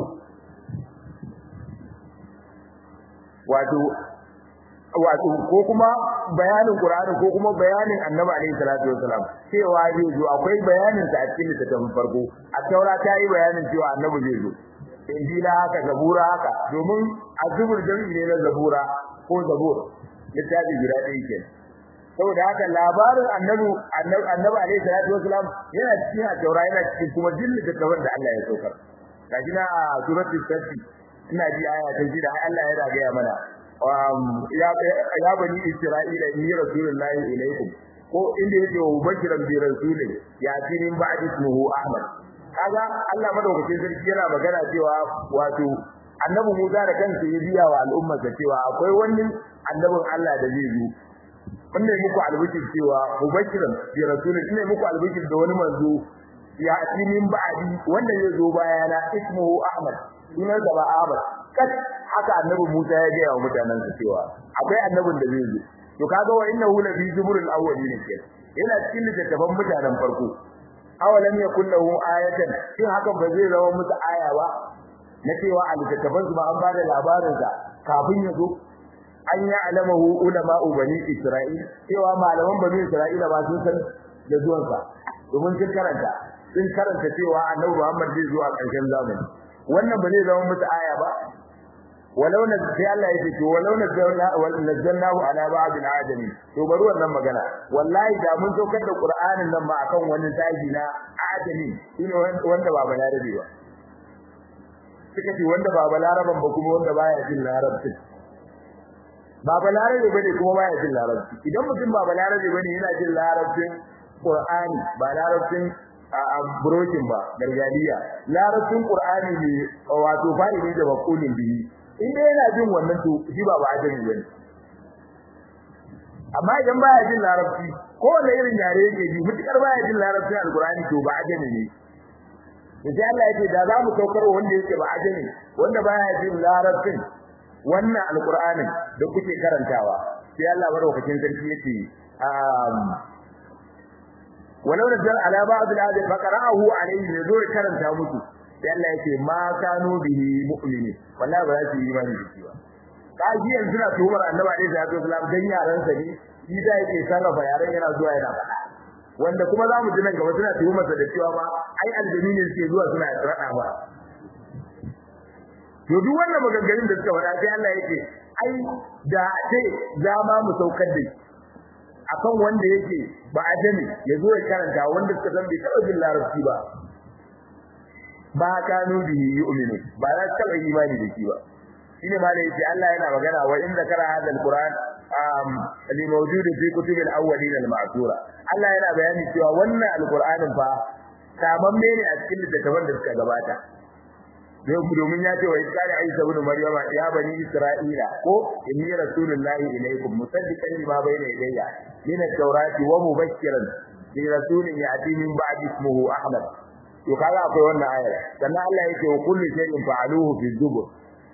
wato wato ko kuma bayanin qur'ani ko kuma bayanin annabi alaihi salatu wasalam cewa zai zo akwai bayanin sa a cikin littafin farko a taura ta yi bayanin cewa annabi zai zo injila haka zabura haka domin azubur jami'i ne na zabura ko zabur littafi guda ɗaya ke saboda haka labarin annabi annabi alaihi salatu wasalam yana cikin a taura yana cikin kuma jin littafin da Allah ya saukar kaji na a suratul safi ina ji aya ta ji da Allah ya ragaya mana ya ya bani isra'ila inni rasulullahi ilaykum ko inda yake wa bashiran bi rasulin ya tinin ba'di ismuhu ahmad kaga Allah madaukakin sarki yana magana cewa wato annabi Musa da kansa ya biya wa al'umma cewa akwai wani annabin Allah da zai zo wannan muku albishir cewa mubashiran bi rasulin ne muku albishir da wani manzo ya tinin ba'di wanda zai zo bayana ismuhu ahmad sunan sa ba ahmad kat haka annabi Musa ya gaya wa mutanen sa cewa akwai annabin da zai zo to kaga wa innahu la fi zuburil awwalin ke yana cikin littattafan mutanen farko awalam yakul lahu ayatan shin hakan ba zai zama musu aya ba na cewa a littattafan su ba an bada labarin sa kafin ya zo an ya alamahu ulama bani isra'il cewa malaman bani isra'ila ba sun san da zuwan sa domin sun karanta sun karanta cewa annabi Muhammad zai zo a ƙarshen zamani wannan ba zai zama musu aya ba walau na sai Allah ya ce walau na nazzalnahu ala ba'd al-ajami to bari wannan magana wallahi da mun saukar da Qur'anin nan ma akan wani taji na ajami shine wanda ba balarabe ba suka ce wanda ba balaraban ba kuma wanda baya jin larabci ba balarabe bane kuma baya jin larabci idan mutum ba balarabe bane yana jin larabcin Qur'ani ba larabcin a brokin ba gargadiya larabcin Qur'ani ne wato fa'ili da maqulun bihi in dai yana jin wannan to shi ba ba ajami bane amma idan baya jin larabci ko wanda irin yare yake ji mutukar baya jin larabcin alqur'ani to ba ajami ne sai Allah yake da za mu saukar wanda yake ba ajami wanda baya jin larabcin wannan alqur'anin da kuke karantawa sai Allah madaukakin sarki yake um walau nazzal ala ba'd al-ayati faqara'ahu alayhi yazo karanta musu sai Allah yake ma kanu bihi mu'mini wallahi ba za su yi imani da shi ba kaji yanzu na tuhumar annabi alaihi salatu wasallam dan yaran sa ne shi da yake sarrafa yaran yana zuwa yana faɗa wanda kuma za mu ji nan gaba suna tuhumar sa da cewa ma ai aljami ne suke zuwa suna rada ba to duk wannan maganganun da suka faɗa sai Allah yake ai da ce za ma mu saukar da shi akan wanda yake ba ajami ya zo ya karanta wanda suka san bai taɓa jin larabci ba ba kanu bihi yu'minu ba za su taɓa imani da shi ba shine ma da yace Allah yana magana wa in zakara hada alquran um li mawjud fi kutub alawwalin alma'thura Allah yana bayani cewa wannan alqur'anin fa samamme ne a cikin littattafan da suka gabata domin ya ce wa iskari Isa ibn Maryama ya bani Isra'ila ko inni rasulullahi ilaykum musaddiqan lima bayna yadayya min at-taurati wa mubashiran bi rasulin ya'ti min ba'di ismihi Ahmad to kaga akwai wannan ayar sannan Allah yake wa kullu shay'in fa'aluhu fi zubur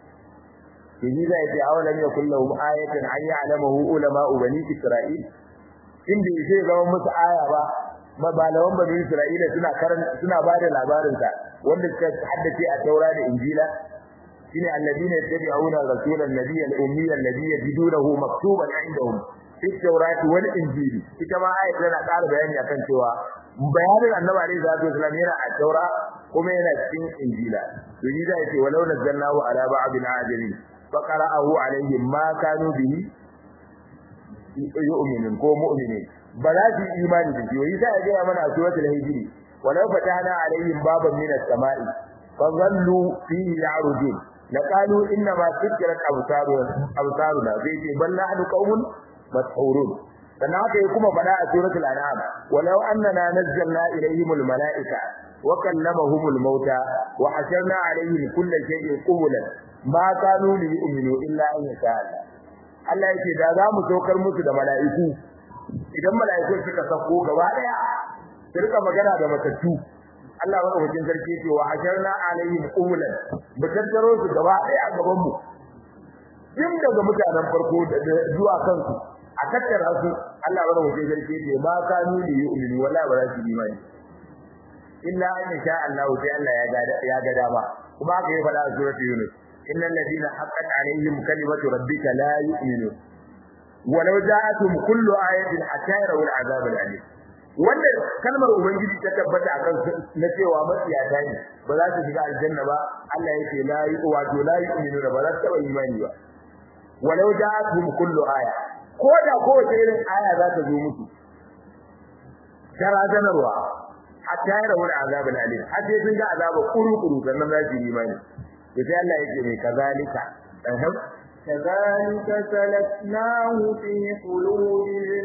yaji zai ce awalam yakul lahum ayatan an ya'lamahu ulama bani Isra'il inda yake zama musu aya ba mabalawan bani Isra'ila suna karan suna bada labarin sa wanda suka haddace a Taura da Injila shine alladina yattabi'una rasulan nabiyyan ummiyan alladhi yajidunahu maktuban 'indahum fi tawrati wal injili ita ma ayat tana ƙara bayani akan cewa bayanin annabi alaihi salatu wasallam yana a Taura kuma yana cikin Injila to ni zai ce walau nazzalnahu ala ba'dil ajami faqara'ahu alaihim ma kanu bihi yu'minun ko mu'minin ba za su yi imani da shi wai sai ya gaya mana a suratul hijri walau fatana alaihim baban min as-sama'i fa dhallu fihi ya'rujun laqalu inna ma sukkirat absaruna absaruna zai ce bal nahnu qaumun mashhurun dan haka kuma fada a suratul an'am walau annana nazzalna ilaihim al-mala'ika wa kallamahum al-mauta wa hasharna alaihim kulla shay'in qubulan ma kanu li yu'minu illa an yasha Allah Allah yake da za mu saukar musu da mala'iku idan mala'iku suka sako gaba daya su rika magana da matattu Allah madaukakin sarki yake wa hajarna alaihim qumulan batattaro su gaba daya a gaban mu din daga mutanen farko zuwa kansu a tattara su Allah madaukakin sarki yake ba kanu li yu'minu wala ba za su yi imani illa an sha Allah sai Allah ya ga ya ga dama kuma haka ya faɗa a suratul yunus innal ladina haqqat alaihim kalimatu rabbika la yu'minun walau ja'atuhum kullu ayatin hatta yarawul azab al-alim wanda kalmar ubangiji ta tabbata akan na cewa matsiyata ne ba za su shiga aljanna ba Allah yake la yi wato la yu'minu ba za su taba imani ba walau ja'atuhum kullu aya ko da kowace irin aya za ta zo musu tarazanarwa hatta yarawul azab al-alim har sai sun ga azaba kuru-kuru sannan za su yi imani to sai Allah yake mai kazalika ahab كذلك سلكناه في قلوب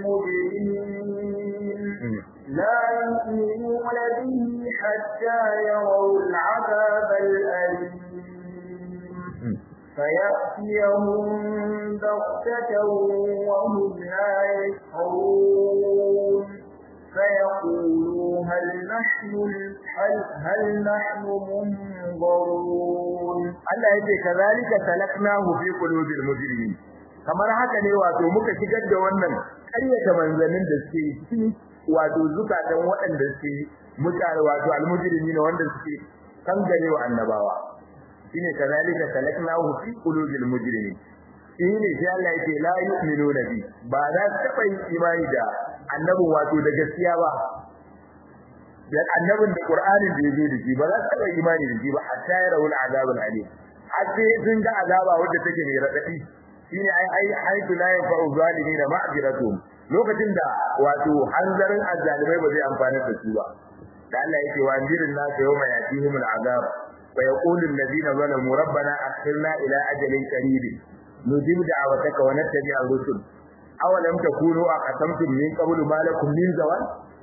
المجرمين لا يؤمنون به حتى يروا العذاب الأليم فيأتيهم بغتة وهم لا يشعرون فيقولوا هل نحن هل, هل نحن منظرون Allah yake kazalika salaknahu fi qulubil mujrimin kamar haka ne wato muka shigar da wannan ƙaryata manzannin da suke cikin wato zukatan waɗanda suke mutane wato almujrimi ne wanda suke kangare wa annabawa shine kazalika salaknahu fi qulubil mujrimin shine sai Allah yake la yu'minuna bi ba za su taba yin imani da annabin wato da gaskiya ba da annabin da Qur'anin da yazo da shi ba za su taba imani da shi ba hatta ya rawul azabul alim har sai sun ga azaba wanda take mai radadi shine ai ai haitu la yanfa'u zalimin ma'ziratuhum lokacin da wato hanzarin azzalimai ba zai amfana da su ba da Allah yake wa anjirin nasu yawma yatihim al'azab wa yaqulu alladhina zalamu rabbana akhirna ila ajalin qarib nujib da'wataka wa nattabi'a ar-rusul awalam takunu aqsamtum min qablu ma lakum min zawal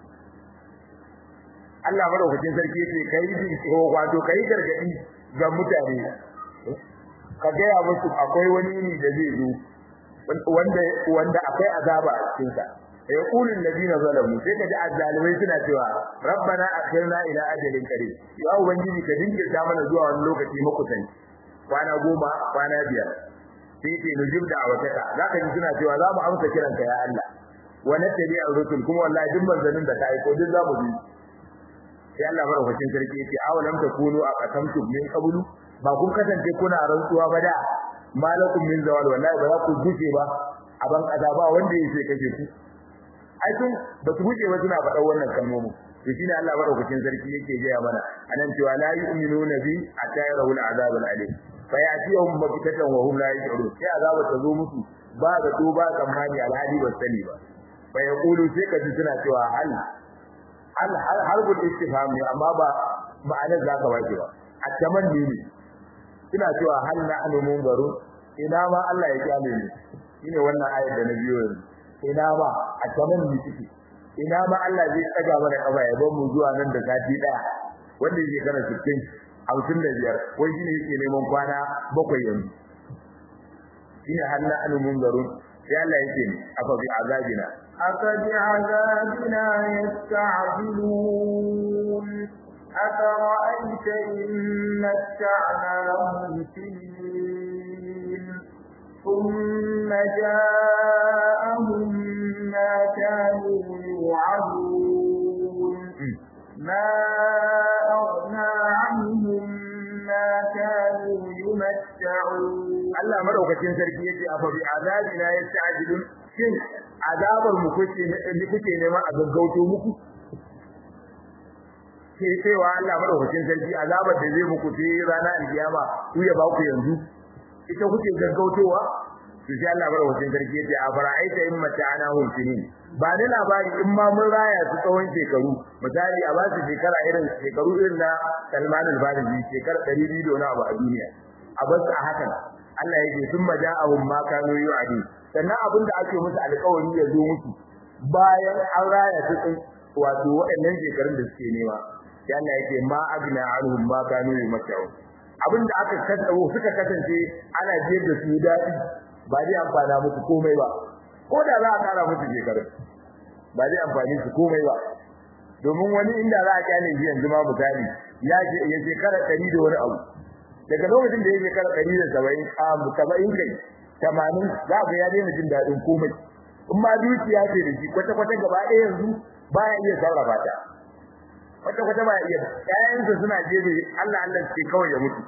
Allah madaukakin sarki yake kai ji wato kai gargadi ga mutane ka gaya musu akwai wani ne da zai zo wanda wanda akwai azaba a cikin sa ya kulun ladina zalamu sai kaji azzalimai suna cewa rabbana akhirna ila ajalin qarib ya ubangiji ka dinkirta mana zuwa wani lokaci makusanci kwana goma kwana biyar sai ce nujib da awataka zaka ji suna cewa za mu amsa kiranka ya Allah wa nattabi ar-rusul kuma wallahi duk manzanin da ka aiko duk za mu bi sai Allah madaukakin sarki yace awalam takunu aqasamtum min qablu ba kun kasance kuna rantsuwa ba da malakum min zawal wallahi ba za ku guje ba a ban kaza ba wanda yake kashe ku ai tun ba su guje ba suna faɗa wannan kalmomi to shine Allah madaukakin sarki yake gaya mana anan cewa la yu'minuna bi hatta yarawul azab al-alim fa yatihum bakitatan wa hum la yash'urun sai azaba ta zo musu ba da to ba tsammani alhadi ba sani ba fa yaqulu sai kaji suna cewa hal hal hal harbul istifham ne amma ba ma'anar zaka wace ba a tamanni ne ina cewa hal na'nu munzarun ina ma Allah ya kyale ni shine wannan ayar da na biyo yanzu ina ma a tamanni take ina ma Allah zai tsaga mana kafa ya bar mu zuwa nan da sati daya wanda yake kana 60 55 wai shine yake neman kwana bakwai yanzu shine hal na'nu munzarun sai Allah yake ni afa bi azabina أفبعذابنا يستعجلون أفرأيت إن متعناهم سنين ثم جاءهم ما كانوا يوعدون ما أغنى عنهم ما كانوا يمتعون Allah madaukakin sarki yace afa bi azabina yasta'jilun shin azabar mu kuke ne kuke nema a gaggauto muku ke cewa Allah madaukakin sarki azabar da zai muku sai rana alkiyama ku ya ba ku yanzu ita kuke gaggautowa to sai Allah madaukakin sarki yace a fara'aita in mata'ana hum sinin ba ni labari in ma mun raya su tsawon shekaru misali a ba su shekara irin shekaru irin na Salman al-Farisi shekara 200 da wani abu a duniya a bar su a hakan Allah yake sun maja'ahum ma kanu yu'adu sannan abin da ake musu alƙawari ya zo musu bayan an raya su tsin wato waɗannan shekarun da suke nema sai Allah yake ma agna anhum ma kanu yumattu abin da aka kaddaro suka kasance ana jiyar da su dadi ba zai amfana musu komai ba ko da za a kara musu shekarun ba zai amfani su komai ba domin wani inda za a kyale shi yanzu ma misali ya ya shekara 100 da wani abu daga lokacin da ya shekara 170 a 70 kai tamanin za ka ya daina jin daɗin komai in ma dukiya ce da shi kwata kwata gaba ɗaya yanzu baya iya sarrafa ta kwata kwata baya iya ƴaƴansa suna jebe Allah Allah ce kawai ya mutu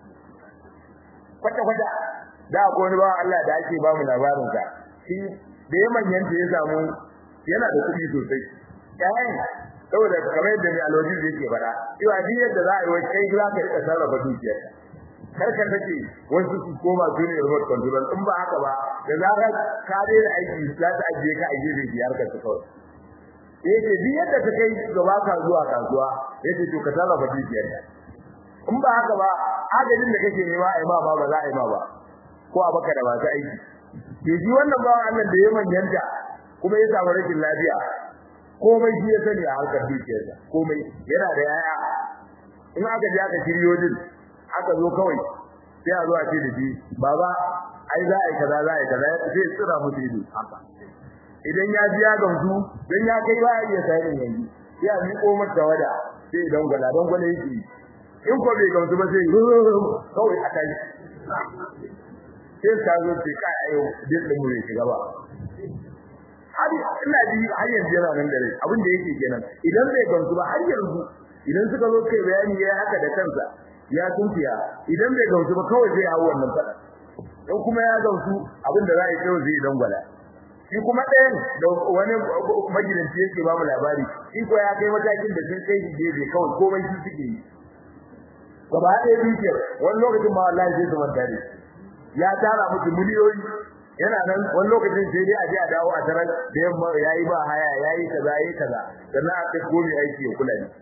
kwata kwata da ko wani bawan Allah da ake ba mu labarin sa shi da ya manyanta ya samu yana da kuɗi sosai ƴaƴan saboda kamar yadda mai alwaji yake faɗa cewa duk yadda za a yi wai kai za ka riƙa sarrafa dukiyarka karka take wasu su koma su ne remote control in ba haka ba da zarar ka daina aiki za ta ajiye ka a gefe biyar ka ta kawai yace duk yadda ta kai gaba ka zuwa kasuwa yace to ka sarrafa dukiyar ka in ba haka ba adadin da kake nema a yi ma ba ba za a yi ma ba ko a baka da masu aiki ke ji wannan ba Allah da ya manyanta kuma ya samu rashin lafiya komai shi ya sani a harkar dukiyarsa komai yana da yaya in aka je aka shiryo din aka zo kawai sai a zo a ce da shi baba ai za a yi kaza za a yi kaza sai tsira musu ido haka idan ya ji ya gamsu dan ya kai ba ya sai yanzu sai a miƙo mata wada sai idan gwala don gwala yake in ko bai gamsu ba sai kawai a kai sai ta zo ce kai ayo din da mu ne shiga ba har ina ji har yanzu yana nan da rai abin da yake kenan idan bai gamsu ba har yanzu idan suka zo kai bayani yayi haka da kansa ya tunkiya idan bai gamsu ba kawai zai hawo wannan fada dan kuma ya gamsu abin da za a yi kai zai dan gwada shi kuma ɗayan da wani magidanci yake ba mu labari shi ko ya kai matakin da sun kai shi gefe kawai komai shi suke yi gaba ɗaya dukiyar wani lokacin ma wallahi zai zama dare ya tara musu miliyoyi yana nan wani lokacin sai dai a je a dawo a tarar da yamma yayi ba haya yayi kaza yayi kaza sannan a kai gobe aiki ya kula ne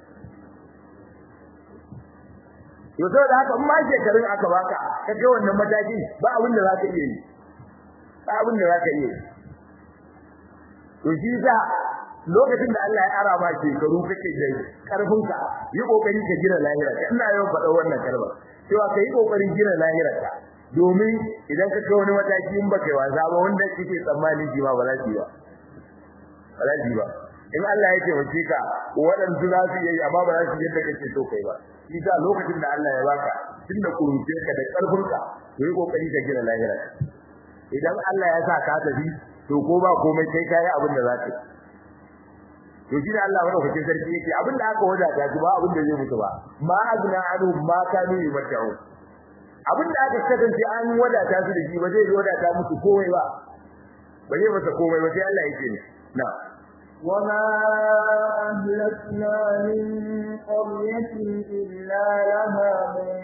to saboda haka in ma shekarun aka baka ka kai wannan matakin ba abin da zaka iya yi ba abin da zaka iya yi to shi sa lokacin da Allah ya ara ma shekaru kake da karfinka yi kokari ka gina lahira ka ina yawan faɗa wannan kalma cewa kai kokarin gina lahira ka domin idan ka kai wani mataki in baka yi wasa ba wanda kike tsammani ji ma ba za ki ba ba za ki ba in Allah ya taimake ka waɗansu za su yi amma ba za su yadda kake so kai ba shi sa lokacin da Allah ya baka tunda kuruce ka da karfinka to yi kokari ka gina lahira idan Allah ya sa ka tafi to ko ba komai kai kai abin da za ka to shi da Allah madaukakin sarki yake abin da aka wadata shi ba abin da zai mutu ba ma azna anu ma kanu yamta'u abin da aka kasance an wadata su da shi ba zai wadata musu komai ba ba zai masa komai ba sai Allah yake ne na وما أهلكنا من قرية إلا لها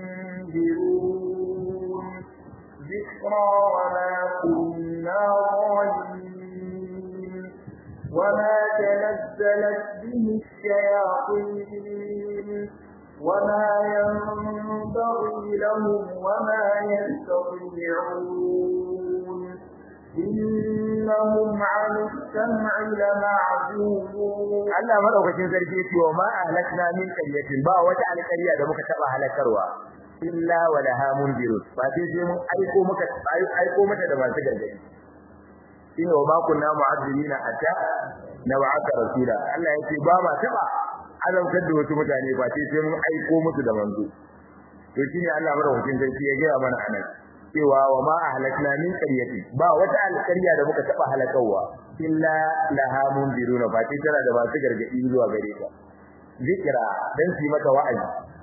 منذرون ذكرى وما كنا ظالمين وما تنزلت به الشياطين وما ينبغي لهم وما يستطيعون إنهم عن السمع لمعزولون Allah madaukakin sarki yace wa ma ahlakna min qaryatin ba wata alƙarya da muka taba halakarwa illa wa laha mundirun fa sai sai mun aiko muka aiko mata da masu gargadi shine wa ma kunna mu'azzibina hatta nab'atha rasula Allah yace ba ma taba azabtar da wasu mutane ba sai sai mun aiko musu da manzo to shine Allah madaukakin sarki ya gaya mana anan cewa wa ma ahlakna min qaryati ba wata alƙarya da muka taba halakawa illa laha mundiruna fa sai tana da masu gargadi zuwa gare ta zikira dan su maka wa'azi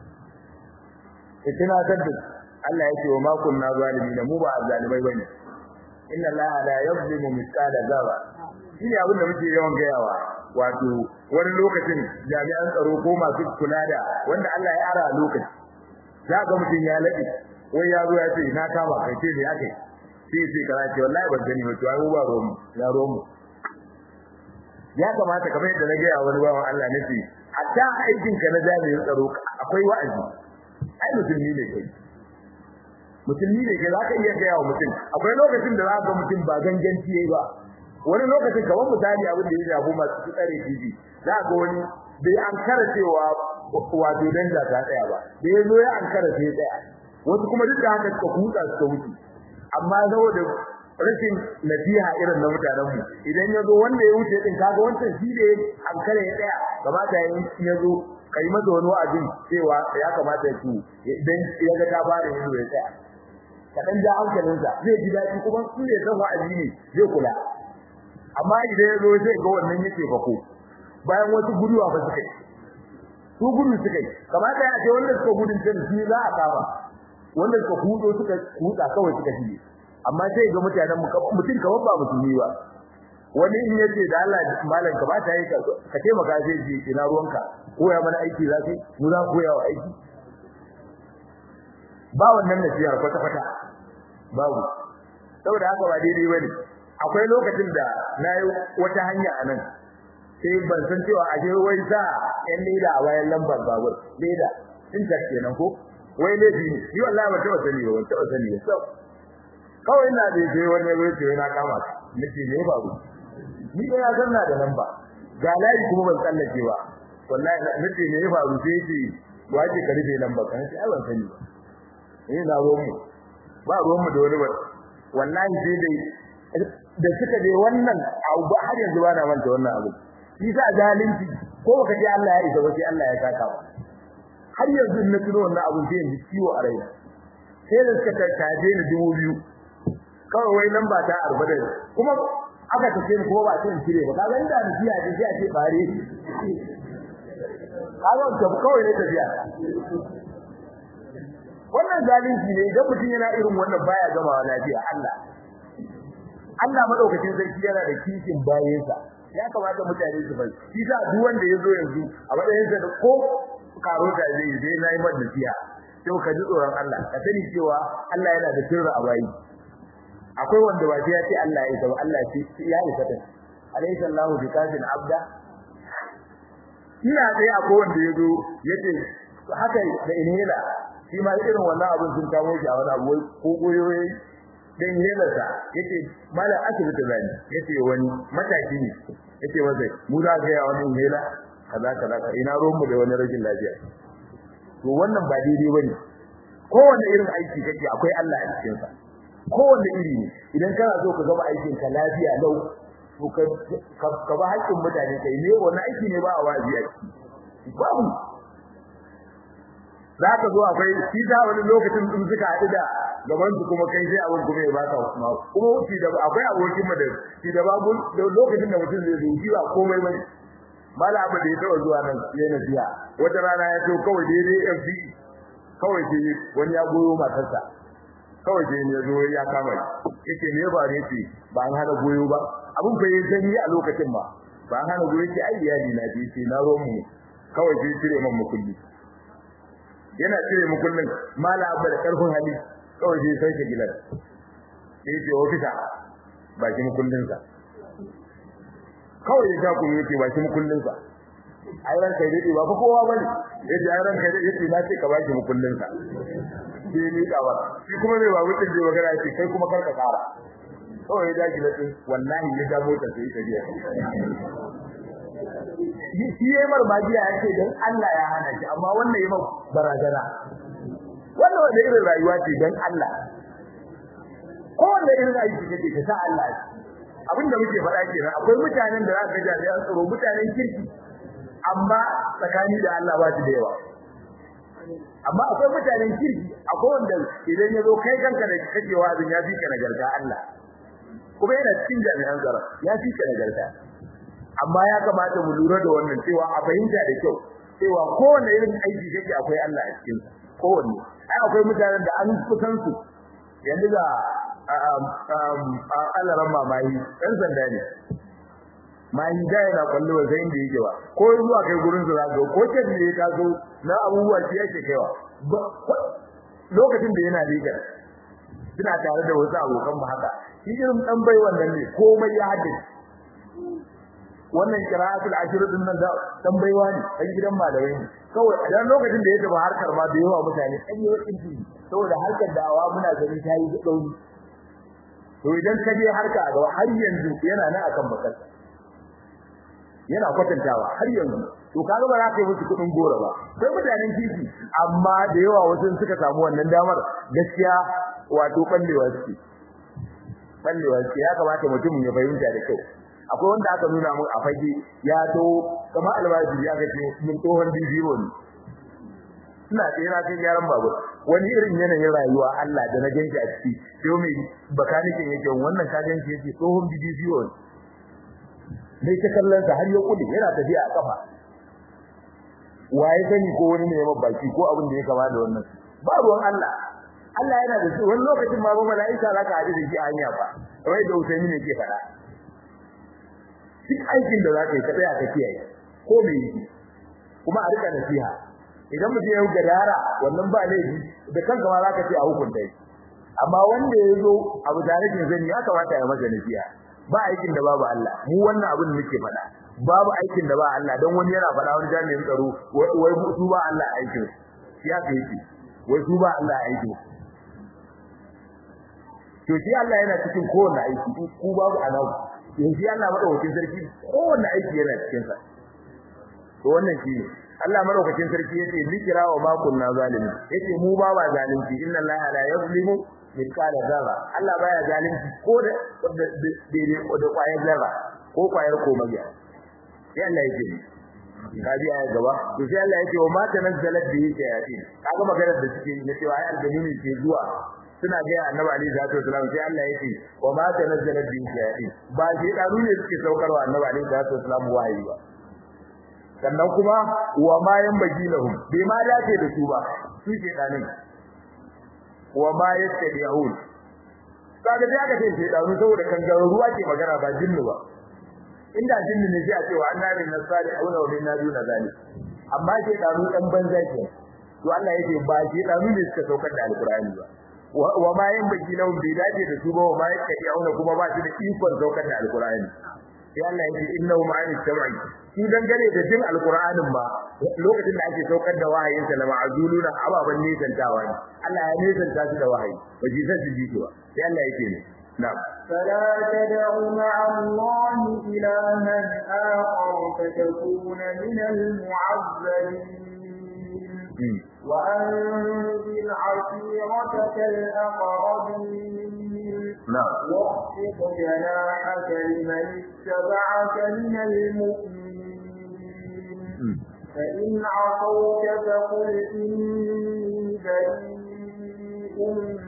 itina tadda Allah yake wa ma kunna zalimin mu ba zalimai bane inna allaha la yuzlimu mithqala dharra shine abin da muke yawan gayawa wato wani lokacin jami'an tsaro ko masu kula da wanda Allah ya ara lokaci za ga mutum ya laɗe wai ya zo ya ce na kama kai ce ne ake sai sai kana ce wallahi ban gani ba to ai ba romu ya romu ya kamata kamar yadda na gaya wani bawan Allah nace hatta aikin ka na jami'in tsaro akwai wa'azi ai musulmi ne kai musulmi ne kai zaka iya gaya wa mutum akwai lokacin da zaka ga mutum ba ganganci yayi ba wani lokacin kamar misali abin da ya shafi masu tsare titi za ga wani bai an kara cewa wato danja ta tsaya ba da ya zo ya an kara sai tsaya wasu kuma duk da haka suka kuka suka wuce amma saboda rashin nasiha irin na mutanen mu idan ya zo wanda ya wuce din kaga wancan shi da an kare ya tsaya kamata ya zo kai masa wani wa'azin cewa ya kamata ya ci idan ya ga ta fara yin ya tsaya kadan ja hankalinsa zai ji daɗi kuma su ne san wa'azi ne zai kula amma idan ya zo sai ga wannan yake fako bayan wasu guduwa ba suka yi su gudu suka yi kamata ya ce wanda suka gudun can shi za a kama wanda suka hudo suka huda kawai suka shige amma sai ga mutanen mu mutum kawai ba musulmi ba wani in yace da Allah malam ka ba ta yi ka ka taimaka sai ji ina ruwanka koya mana aiki za kai mu za koya wa aiki ba wannan nasiyar kwata kwata babu saboda haka ba daidai bane akwai lokacin da nayi wata hanya anan sai ban san cewa aje wai sa ɗan leda a bayan lambar babur leda in ta kenan ko wai laifi ne ni wallahi ba taba sani ba ban taba sani ba so kawai ina da je wani ya ce na kama nace ne babu ni da ya zanna da lamba ga layi kuma ban tsallake ba wallahi nace ne ya faru sai ce waje ka rufe lamba kan sai ai ban sani ba eh na ruwan mu ba ruwan mu da wani ba wallahi sai dai da suka je wannan abu har yanzu ba na manta wannan abu shi sa zalunci ko baka ji Allah ya isa ba sai Allah ya saka ba har yanzu na tuno wannan abu sai yanzu ciwo a raina sai da suka tattaje ni dubu biyu kawai wai lamba ta arba'in kuma aka tace ni kuma ba sai in cire ba kaga inda nasiha ce sai a ce bare kaga ta kawai ne tafiya wannan zalunci ne idan mutum yana irin wannan baya gamawa lafiya Allah Allah madaukakin sarki yana da kishin bayansa ya kamata mutane su bai shi sa duk wanda yazo yanzu a matsayin sa da ko karo da zai yi dai nayi mata nasiha to ka ji tsoron Allah ka sani cewa Allah yana da sirri a bayi akwai wanda ba ya ce Allah ya isa ba Allah ya isa ta alayhi sallahu bi kafin abda ina dai akwai wanda yazo yace haka da inhela shi ma irin wannan abin sun kawo shi a wani abu ko goyoyi dan yelarsa yace malam asibiti zani yace wani mataki ne yace wazai mu za ga wani inhela kaza kaza ina ruwan mu da wani rashin lafiya to wannan ba daidai bane kowanne irin aiki kake akwai Allah a cikin sa kowanne iri ne idan kana so ka gaba aikin ka lafiya lau to ka ka ba haƙƙin mutane kai ne wannan aiki ne ba a wazi a ciki babu za ka zo akwai shi da wani lokacin din suka haɗu da gaban su kuma kai sai abin kuma ya baka kuma kuma shi da akwai abokin mu da shi da babu lokacin da mutum zai zo shi ba komai bane mala abu da ya taɓa zuwa nan ya nasiya wata rana ya to kawai daidai FD kawai sai wani ya goyo matarsa kawai sai ya zo ya kama shi yace me ba ne ce ba an hana goyo ba abun fa yayin sanyi a lokacin ba ba an hana goyo ce ai iyali na ce ce na romu kawai sai cire man mukulli yana cire mukullin mala abu da karfin hali kawai sai sai gilan sai ce ofisa ba ki mukullin sa kawai ya ta ku yake ba ki mukullin sa ai ran kai dai ba ko kowa bane yace ai ran kai dai yace na ce ka ba ki mukullin sa sai ni kawa shi kuma mai babu din da magana yace kai kuma karka kara kawai ya daji latin wallahi ya ga motar sai ta biya shi yayi marbajiya yace dan Allah ya hana shi amma wannan yayi barazana wannan wanda irin rayuwa ce dan Allah ko wanda irin aiki kake ka sa Allah abinda muke faɗa kenan akwai mutanen da za ka ga jami'an tsaro mutanen kirki amma tsakani da Allah ba su da yawa amma akwai mutanen kirki akwai wanda idan ya zo kai kanka da kake wazin ya fi ka nagarta Allah kuma yana cikin jami'an tsaro ya fi ka nagarta amma ya kamata mu lura da wannan cewa a fahimta da kyau cewa kowanne irin aiki kake akwai Allah a cikin kowanne ai akwai mutanen da an kusan su yanzu ga alaran mamayi ɗan sanda ne mahi da yana kwallo ba sai inda yake ba ko zuwa kai gurin su zaka ko ce ne ka zo na abubuwa shi yake kaiwa lokacin da yana liga suna tare da wasu abokan mu haka shi irin dan bai wannan ne komai ya haddace wannan qira'atul ashr din nan da dan baiwa ne dan gidan malamai ne kawai a dan lokacin da ya tafi harkar ma da yawa mutane an yi wakin ji saboda harkar da'awa muna ganin ta yi dauri to idan ka je harka a gaba har yanzu yana nan akan bakarsa yana kwatantawa har yanzu to kaga ba za ka yi musu kudin gora ba sai mutanen titi amma da yawa wasu suka samu wannan damar gaskiya wato ballewa suke ballewa suke ya kamata mutum ya fahimta da kyau akwai wanda aka nuna mun a fage ya to kama albashi ya ga mun tsohon bibiyo ne ina tsira kai gyaran babur wani irin yanayin rayuwa Allah da na ganki a ciki sai mai bakanikin yake wannan ka ganki yake tsohon bibiyo ne sai ta kallon sa har ya kudi yana tafiya a kafa waye sani ko wani ne ya baki ko abin da ya kama da wannan ba ruwan Allah Allah yana da wani lokacin ma ba mala'ika zaka haɗu da shi a hanya ba wai da Usaini ne ke faɗa duk aikin da zaka yi ka tsaya ka kiyaye ko me yi kuma a rika nasiha idan mutum ya gadara wannan ba laifi da kanka ma zaka ce a hukunta shi amma wanda ya zo abu tare da zani ya kamata ya masa nasiha ba aikin da babu Allah mu wannan abin da muke faɗa babu aikin da ba Allah dan wani yana faɗa wani jami'in tsaro wai su ba Allah aikin shi ya kai shi wai su ba Allah aikin to shi Allah yana cikin kowanne aiki ku babu alawu yanzu Allah madaukakin sarki kowanne aiki yana cikin sa to wannan shi Allah madaukakin sarki yace zikira wa ma kunna zalimi yace mu ba ba zalunci inna Allah la yuzlimu mithqala zarra Allah baya zalunci ko da daidai ko da kwayar zarra ko kwayar komayya sai Allah yake kaji aya gaba to sai Allah yake wa ma tanazzalat bihi shayatin kaga maganar da suke yi cewa ai aljannuni ke zuwa suna ga annabi alaihi salatu wasallam sai Allah yake wa ma tanazzala bi shayatin ba shi daru ne suke saukarwa annabi alaihi salatu wasallam wahayi ba sannan kuma wa ma yanbaghi lahum bai ma dace da su ba su ke danin wa ma yattabi'un kaga da aka ce sai daru saboda kangaroo ruwa ke magana ba jinnu ba inda jinnu ne sai a ce wa annabi nasali auna wa minna duna zalik amma ke daru dan banza ke to Allah yake ba shi daru ne suka saukar da alqur'ani ba wa ma yanbaghi lahum bai dace da su ba wa ma yattabi'un kuma ba shi da ikon saukar da alqur'ani sai Allah yake innahu ma'ani sam'i shi dangane da jin alqur'anin ba lokacin da ake saukar da wahayin sa la ma'zuluna ababan nisantawa ne Allah ya nisanta su da wahayi ba ji sai su ji ba sai Allah yake ne na'am فلا تدع مع الله إلها آخر فتكون من المعذبين وأنذر عشيرتك الأقربين na'am واخفض جناحك لمن اتبعك من المؤمنين فإن عصوك فقل إني بريء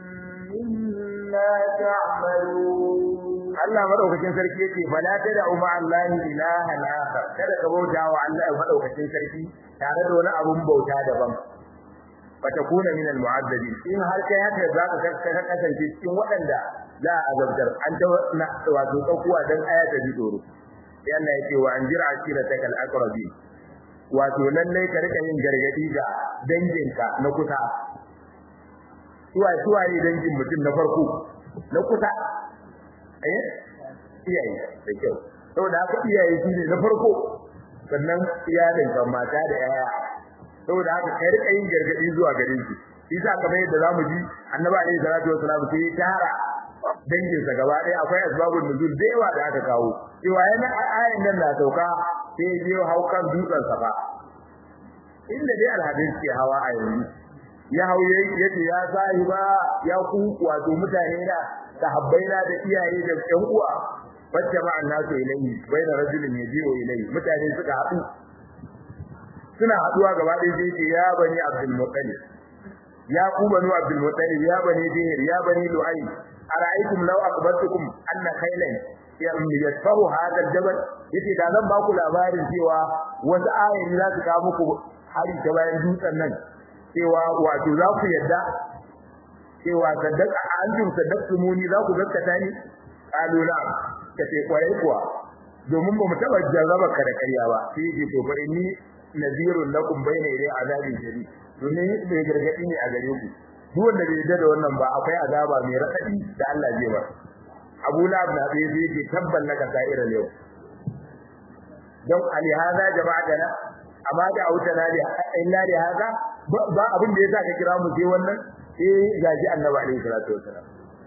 مما تعملون Allah madaukakin sarki yake fala tada umma Allah ilahan akhar kada ka bauta wa Allah madaukakin sarki tare da wani abun bauta daban fatakuna min almu'azzabin in har kai haka zaka ka kasance cikin waɗanda za a azabtar an ta wato tsakuwa dan aya ta bi tsoro sai Allah yake wa anjir ashiratakal aqrabin wato lalle ka rika yin gargadi ga danginka na kusa suwa suwa ne dangin mutum na farko na kusa eh iyaye da kyau saboda haka iyaye su ne na farko sannan iyalin kan mata da yaya saboda haka kai rika yin gargadi zuwa gare su isa kamar yadda zamu ji annabi alaihi salatu wasalam sai ya tara dangin sa gaba ɗaya akwai asbabun nuzul da yawa da aka kawo cewa yana ayan nan na sauka sai ya je haukan dutsen safa inda dai alhadin ke hawa a yanzu ya hauye yace ya sahiba ya ku wato mutane da sahabbaina da iyaye da ƴan uwa wacce ma annasu ilayhi baina rajulin yaji'u ilayhi mutane suka haɗu suna haɗuwa gaba ɗaya sai ce ya bani abdul muttalib ya ku banu abdul muttalib ya bani dihir ya bani lu'ay ara'aytum law akhbartukum anna khaylan yasfahu hadha al-jabal yace da zan ba ku labarin cewa wasu ayoyi za su kawo muku hari ta bayan dutsen nan cewa wato za ku yadda cewa saddaka antum saddaqtumuni za ku gaskata ni qalu la kace kwarai kuwa domin ba mu taba jarraba ka da ƙarya ba sai yake to bari ni nazirun lakum bayna yaday azabin shadid domin bai gargadi ne a gare ku duk wanda bai yarda da wannan ba akwai azaba mai raɗaɗi da Allah zai ba Abu Lahab na bai sai yake tabban laka sa'ira yau don ali hada jama'atana amma da autana da illa da hada ba abin da yasa ka kira mu sai wannan eh gaji annabi alaihi salatu wasalam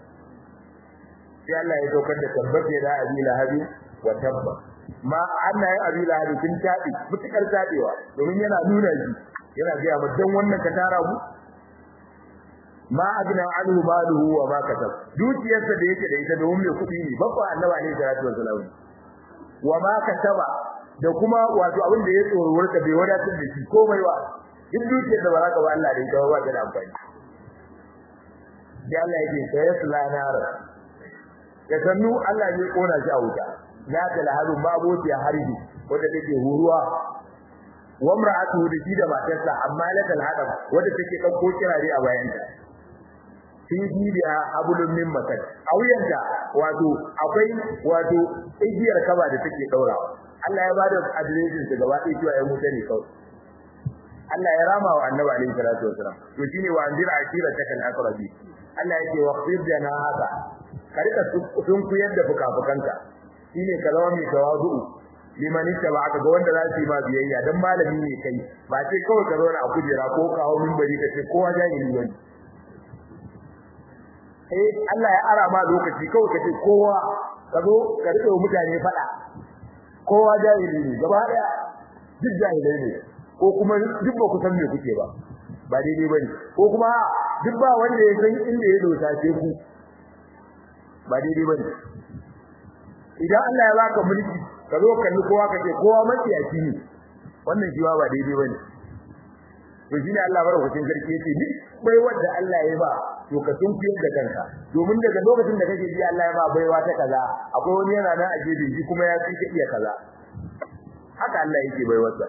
sai Allah ya saukar da tabbata da abi lahabi wa tabba ma annayi abi lahabi sun tabi mutukar tabewa domin yana nuna shi yana ga mu dan wannan ka tara mu ma agna anhu maluhu wa ma kasab dukiyarsa da yake da ita domin mai kudi ne babba annabi alaihi salatu wasalam wa ma kasaba da kuma wato abin da ya tsorowar ka bai wadatar da shi komai ba duk dukiyar da ba za ka ba Allah da ita ba ta da amfani sai Allah yake sai ya sulanar ya sannu Allah ya kona shi a wuta ya ta laharu babu ya harbi wanda take huruwa wa mar'atu da shi da matarsa amma la tal hadam wanda take dauko kirare a bayanta fi jibiya abulun min masad a wuyanta wato akwai wato igiyar kaba da take daurawa Allah ya bada adireshin su gaba ɗaya cewa ya mutu ne kawai Allah ya rama wa annabi alaihi salatu wasalam to shine wa anzira akira takal aqrabi Allah yake waqfir janahaka ka rika sun kuyar da fukafukanka shine ka zama mai tawazu liman ittaba'aka ga wanda za su yi ma biyayya dan malami ne kai ba sai kawai ka zauna a kujera ko ka hawo minbari ka ce kowa jahili bane eh Allah ya ara ma lokaci kawai ka ce kowa ka zo ka rike mutane fada kowa jahili ne gaba daya duk jahilai ne ko kuma duk ba ku san me kuke ba ba daidai bane ko kuma duk ba wanda ya san inda ya dosa sai ku ba daidai bane idan Allah ya baka mulki ka zo kalli kowa kace kowa maciyaci ne wannan shi ba daidai bane to shine Allah barkatun sarki yace ni bai wanda Allah ya ba to ka tunkiyar da kanka domin daga lokacin da kake ji Allah ya ba baiwa ta kaza akwai wani yana nan a gefe shi kuma ya fi iya kaza haka Allah yake baiwarsa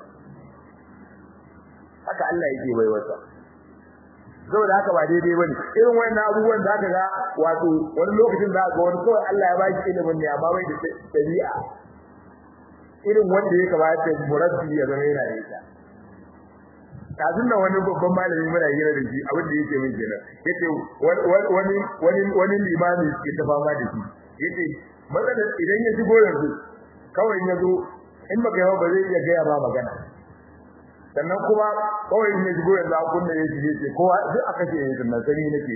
haka Allah yake baiwarsa saboda haka ba daidai bane irin wannan abubuwan da aka ga wato wani lokacin da aka wani kawai Allah ya baki ilimin ne amma bai da dabi'a irin wanda ya kamata murabbi ya zama yana da ita kafin nan wani babban malami muna hira da shi abin da yake min kenan yace wani wani wani limami ke ta fama da shi yace matsalar idan ya shigo yanzu kawai ya zo in baka yawa ba zai iya gaya ba magana sannan kuma kawai in ya shigo yanzu a kunna ya shige ce kowa duk aka ce yanzu nan sani nake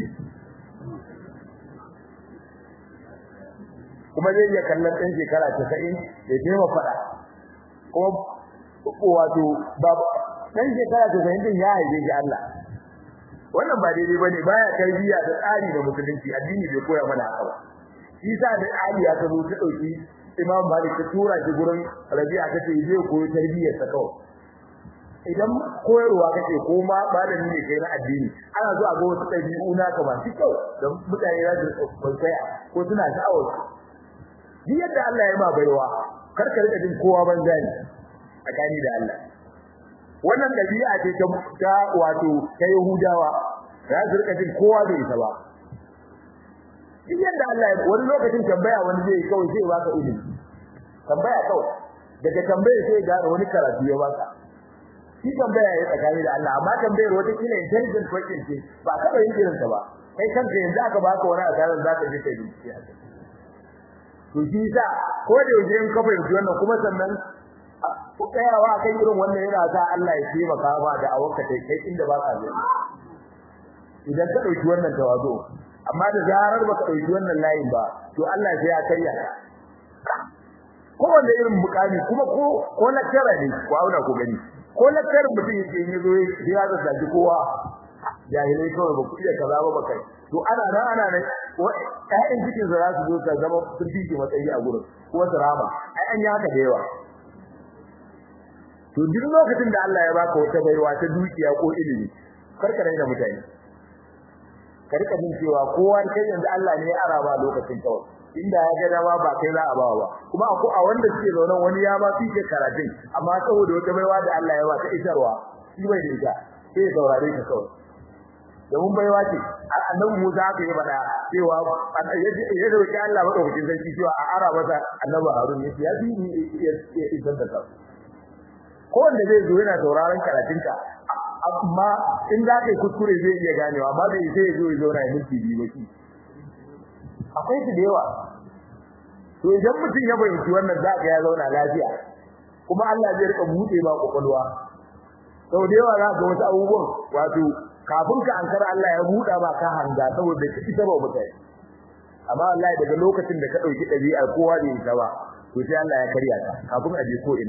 kuma zai iya kallon ɗan shekara casa'in ya taimaka faɗa kuma wato babu dan shekara ta zai din ya haife shi Allah wannan ba daidai bane baya tarbiyya da tsari da musulunci addini bai koya mana haka ba shi sa da Ali ya zo ta dauki Imam Malik ta tura shi gurin Rabi'a ta ce zai koyi tarbiyyar sa kawai idan koyarwa kace ko ma malami ne kai na addini ana zo a ga wasu ɗabi'u na ka masu kyau da mutane za su kwaikwaya ko suna sha'awar duk yadda Allah ya ma baiwa kar ka rika jin kowa banza ne tsakani da Allah wannan dabi'a ce ta wato ta Yahudawa za su rika jin kowa bai isa ba duk yadda Allah ya wani lokacin tambaya wani zai kawai sai baka ilimi tambaya kawai daga tambaya sai ga wani karatu ya baka shi tambaya ya tsakani da Allah amma tambayar wata kila intelligent question ce ba ka yin irin ta ba kai kanka yanzu aka baka wani asaran zaka je kai bincike a kai to shi sa ko da yaushe in ka fahimci wannan kuma sannan tsayawa akan irin wannan yana sa Allah ya taimaka ma da awanka kai kai inda ba ka zo idan ka dauki wannan tawazu amma da zarar baka dauki wannan layin ba to Allah sai ya karya ko wanda irin mukami kuma ko ko lakcara ne ko auna ko gani ko lakcarin mutum yake yin zo ya da zaki kowa jahilai kawai ba ku iya kaza ba kai to ana nan ana nan ƴaƴan cikin za su zo ka zama sun fi matsayi a gurin ko su rama ai an yi haka da yawa to duk lokacin da Allah ya baka wata baiwa ta dukiya ko ilimi karka raina mutane ka rika jin cewa kowa kai yanzu Allah ne ya araba lokacin kawai inda ya ga dama ba kai za a bawa ba kuma ko a wanda suke zaune wani ya ma fike karatun amma saboda wata baiwa da Allah ya ba ta isarwa shi bai da ita sai ya saurare ka kawai domin baiwa ce annabi Musa aka yi bada cewa ya dauki Allah madaukakin sarki cewa a ara masa annabi Harun ya ya fi ya isar da ka ko wanda zai zo yana sauraron karatunka amma in za ka yi kuskure zai iya ganewa amma bai sai ya zo ya zauna ya minti biyu ba shi akwai su da yawa to idan mutum ya fahimci wannan za ka ya zauna lafiya kuma Allah zai rika buɗe ma kwakwalwa sau da yawa za ka ga wasu abubuwan wato kafin ka ankara Allah ya buɗa ba ka hanga saboda ka isa ba mutane amma Allah daga lokacin da ka ɗauki ɗabi'ar kowa da ita ba to sai Allah ya karya ta kafin a je ko ina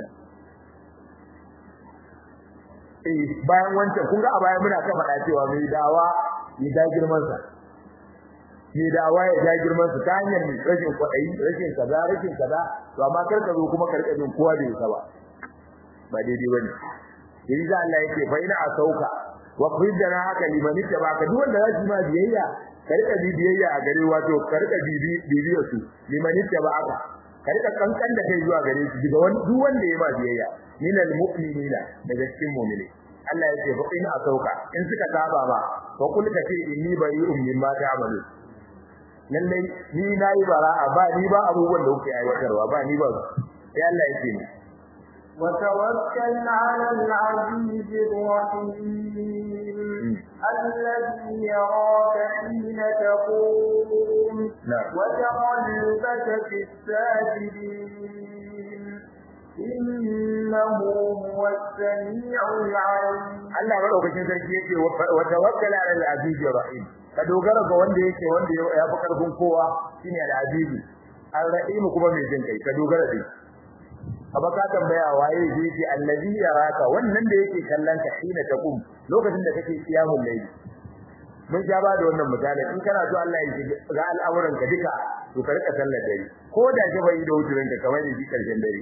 eh bayan wancan kun ga a baya muna ta faɗa cewa mai dawa ya da girman sa mai dawa ya da girman sa ta hanyar mai rashin kwaɗayi rashin kaza rashin kaza to amma kar ka zo kuma karka jin kowa da ita ba ba daidai bane yanzu Allah yake fa ina asauka wa khrijna haka liman ittabaka duk wanda zai ma biyayya karka bi biyayya a gare wato karka bi biyayya su liman ittabaka karka kankan da kai zuwa gare su daga duk wanda ya ma biyayya minal mu'minina daga cikin mu'mini Allah ya ce fa in asauka in suka saba ba fa kul ka ce inni bari'un mimma ta'malu lallai ni nayi bara'a ba ni ba abubuwan da kuke aiwatarwa ba ni ba sai Allah ya ce ni وتوكل على العزيز الرحيم الذي يراك حين تقوم وتقلبك في الساجدين إنه هو السميع العليم Allah madaukakin sarki yake wa tawakkal ala al-aziz rahim ka dogara ga wanda yake wanda ya fi karfin kowa shine al-aziz al-rahim kuma mai jin kai ka dogara da shi aba ka tambaya waye zai ce allazi yaraka wannan da yake kallon ka hina taqum lokacin da kake kiyamul layl mun ja ba da wannan misali in kana so Allah ya ga al'amuran ka duka to ka rika sallar dare ko da ke bai da wuturin ka kamar shi karshen dare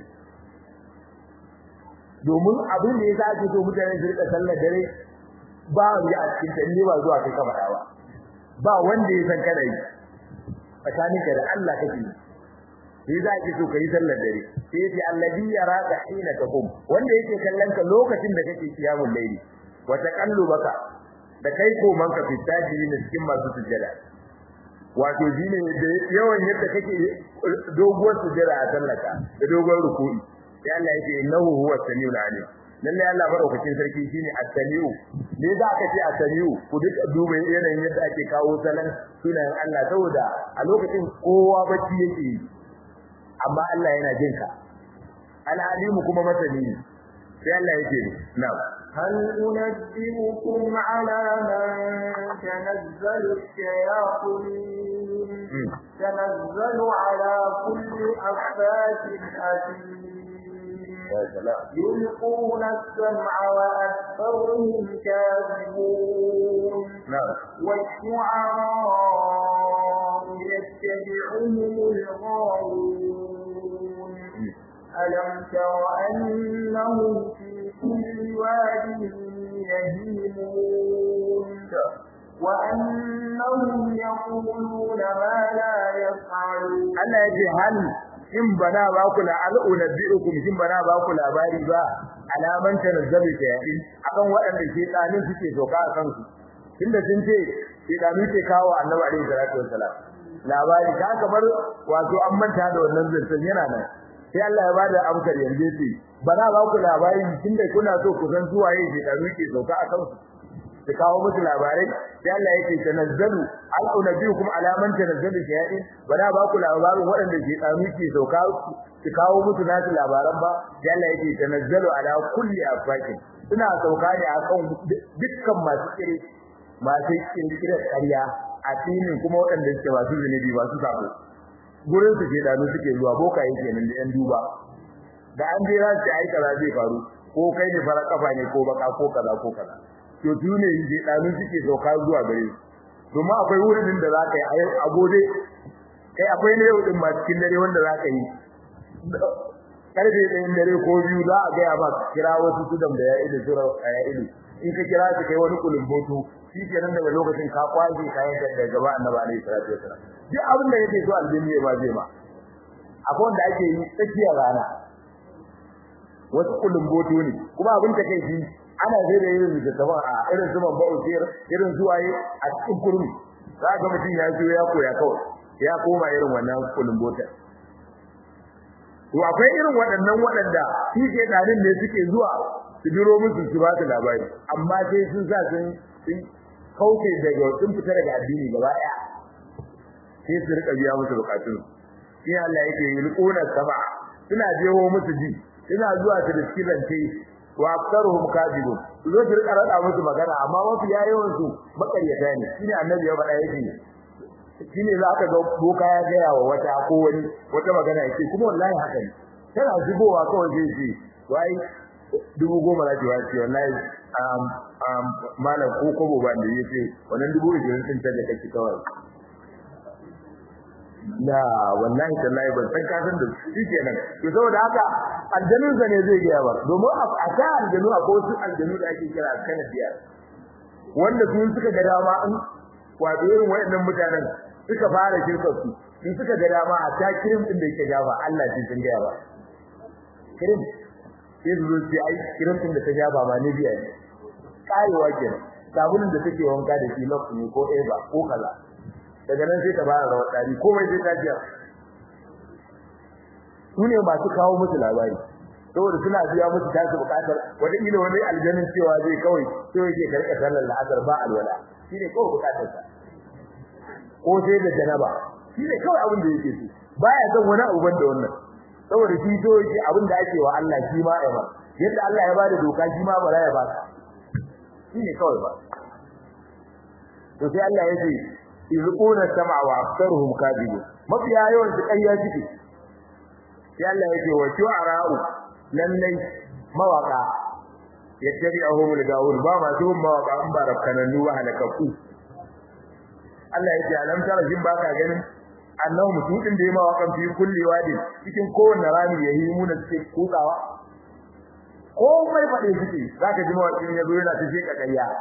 domin abin da yasa ake so mutane su rika sallar dare ba ya a cikin tande ba zuwa kai kamar ba ba wanda ya san kada yi tsakaninka da Allah kake yi sai za ki so kai sallar dare sai yace alladhi yaraka hina taqum wanda yake kallon ka lokacin da kake kiyamul layli wa taqallubaka da kai koman ka fitaji ne cikin masu sujjada wato shine da yawan yadda kake doguwar sujjada a sallaka da doguwar ruku'i sai Allah yake innahu huwa samiul alim lalle Allah madaukakin sarki shine at-samiu ne za ka ce at-samiu ku duk duba yanayin yadda ake kawo salan sunan Allah saboda a lokacin kowa bacci yake amma Allah yana jin ka al-alimu kuma masani ne sai Allah yake na'am هل أنبئكم على من تنزل الشياطين تنزل على كل أفاك أثيم يلقون السمع وأكثرهم كاذبون والشعراء يتبعهم الغاوون ألم تر أنهم في كل واد يهيمون وأنهم يقولون ما لا يفعلون Allah ya ce hal in bana ba ku la al'unabbiukum shin bana ba ku labari ba alaman tanazzalu shayatin akan waɗanda ke tsanin suke doka a kansu tunda sun ce shedanu ke kawo annabi alaihi salatu wassalam labari ka kamar wato an manta da wannan zancen yana nan sai Allah ya bada amsar yanzu ce bana ba ku labari tunda kuna so ku san su waye shedanu ke doka a kansu su kawo musu labarai sai Allah yake tanazzalu al-unabiyukum ala man tanazzalu shayatin bana ba ku labarin waɗanda ke tsami ke sauka su kawo musu nasu labaran ba sai Allah yake tanazzalu ala kulli afakin suna sauka ne akan dukkan masu kire masu kirkirar ƙarya a cikin kuma waɗanda suke masu zunubi masu sabo gurin su ke dano suke zuwa boka yake nan da yan duba da an jira su ai kaza zai faru ko kai ne fara kafa ne ko baka ko kaza ko kaza to tune je danu suke sauka zuwa gare su domin akwai wurin da zaka yi a gode kai akwai ne yau din ma cikin dare wanda zaka yi karfe ɗayan dare ko biyu za a gaya ba kira wasu tudam da ya ido sura ya ido in ka kira su kai wani kulumboto shi kenan daga lokacin ka kwaje kayan da gaba annabi alaihi salatu wasallam duk abin da yake so aljini ya ba zai ma akwai wanda ake yi tsakiyar rana wasu kulumboto ne kuma abin da kai shi ana zai da irin littattafan a irin zuman ba'usir irin zuwaye a cikin kurmi za ga mutum ya zo ya koya kawai ya koma irin wannan kulumbotar to akwai irin waɗannan waɗanda shi ke ɗanin ne suke zuwa su biro musu su ba su labari amma sai sun sa sun sun kauce daga sun fita daga addini gaba ɗaya sai su rika biya musu bukatun shi Allah yake yi liquna sama suna jewo musu ji suna zuwa su riski zance wa aktaruhum kadibun su zo su rika rada musu magana amma mafi yawan su makaryata ne shine annabi ya faɗa yake shine za ka ga boka ya gaya wa wata ko wani wata magana yake kuma wallahi haka ne tana zubowa kawai zai ce wai dubu goma za ki wace wallahi um um malam ko kobo ba da yace wannan dubu ishirin din ta da kake kawai la wallahi tallahi ban san ka san da shi kenan to saboda haka aljanun sa ne zai gaya ba domin a ta aljanu a wasu aljanu da ake kira kanadiya wanda sun suka ga dama in wato irin waɗannan mutanen suka fara shirkar su in suka ga dama a ta kirim din da yake gaba Allah ce sun gaya ba kirim sai su zo sai ai kirim din da ta gaba ma ne biya ne karewa kenan sabulun da take wanka da shi lokaci ne ko eba ko kaza daga nan sai ta fara rawar dari komai sai ta jiya su ne masu kawo musu labari saboda suna biya musu tasu bukatar wata ila wani aljanin cewa zai kawai sai yake karka sallar la'asar ba alwala shi ne kawai bukatar sa ko sai da janaba shi ne kawai abin da yake so baya son wani abu banda wannan saboda shi so yake abin da ake wa Allah shi ma ya ba yadda Allah ya bada doka shi ma ba ya ba shi ne kawai ba to sai Allah ya ce izquna sam'a wa aktharuhum kadibun mafiya yawan su ƙarya suke sai Allah ya ce wa shu'ara'u lallai mawaka yattabi'uhum al-gawun ba ma su mawaka an ba rakkananu wa halakaku Allah ya ce alam tara jin baka ganin annahu mutudin da ya mawakan fi kulli wadi cikin kowanne rami yayi muna suke kutsawa komai fade suke zaka ji mawakin yazo yana ta sheka ƙarya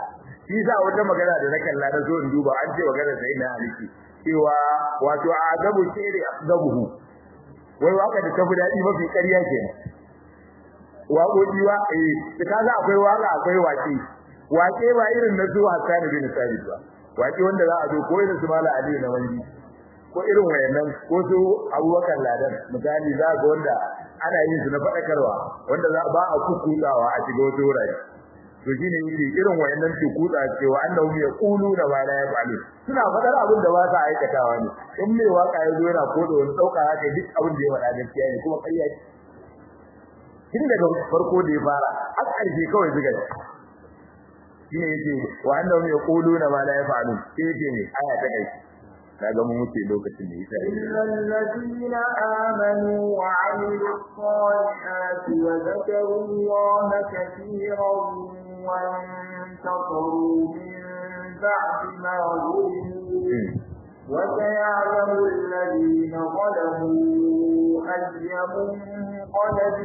shi sa wata magana da na kalla na zo in duba an ce magana sai na aliki cewa wato adabu shiri afdabuhu wai waka da tafi dadi mafi ƙarya kenan waƙoƙi wa eh kaga akwai waka akwai waƙe waƙe ba irin na zuwa Hassan bin Sabit ba waƙe wanda za a zo ko irin su Mala Ali na wani ko irin wayannan ko su Abubakar Ladan misali za ga wanda ana yin su na faɗakarwa wanda za ba a kukutawa a shiga wata wurare to shine yake irin wayannan tukuta cewa annahum yaquluna ma la yaf'alun suna fadar abin da ba sa aikatawa ne in mai waka ya zo yana kodo wani dauka haka duk abin da ya faɗa gaskiya ne kuma ƙarya ce tun daga farko da ya fara har ƙarshe kawai zuga shine yake wa annahum yaquluna ma la yaf'alun sai yake ne aya ta kai kaga mun wuce lokacin da yasa illal ladina amanu wa 'amilus salihati wa dhakaru allaha katiran وانتصروا من بعد ما ظلموا وسيعلم الذين ظلموا أي منقلب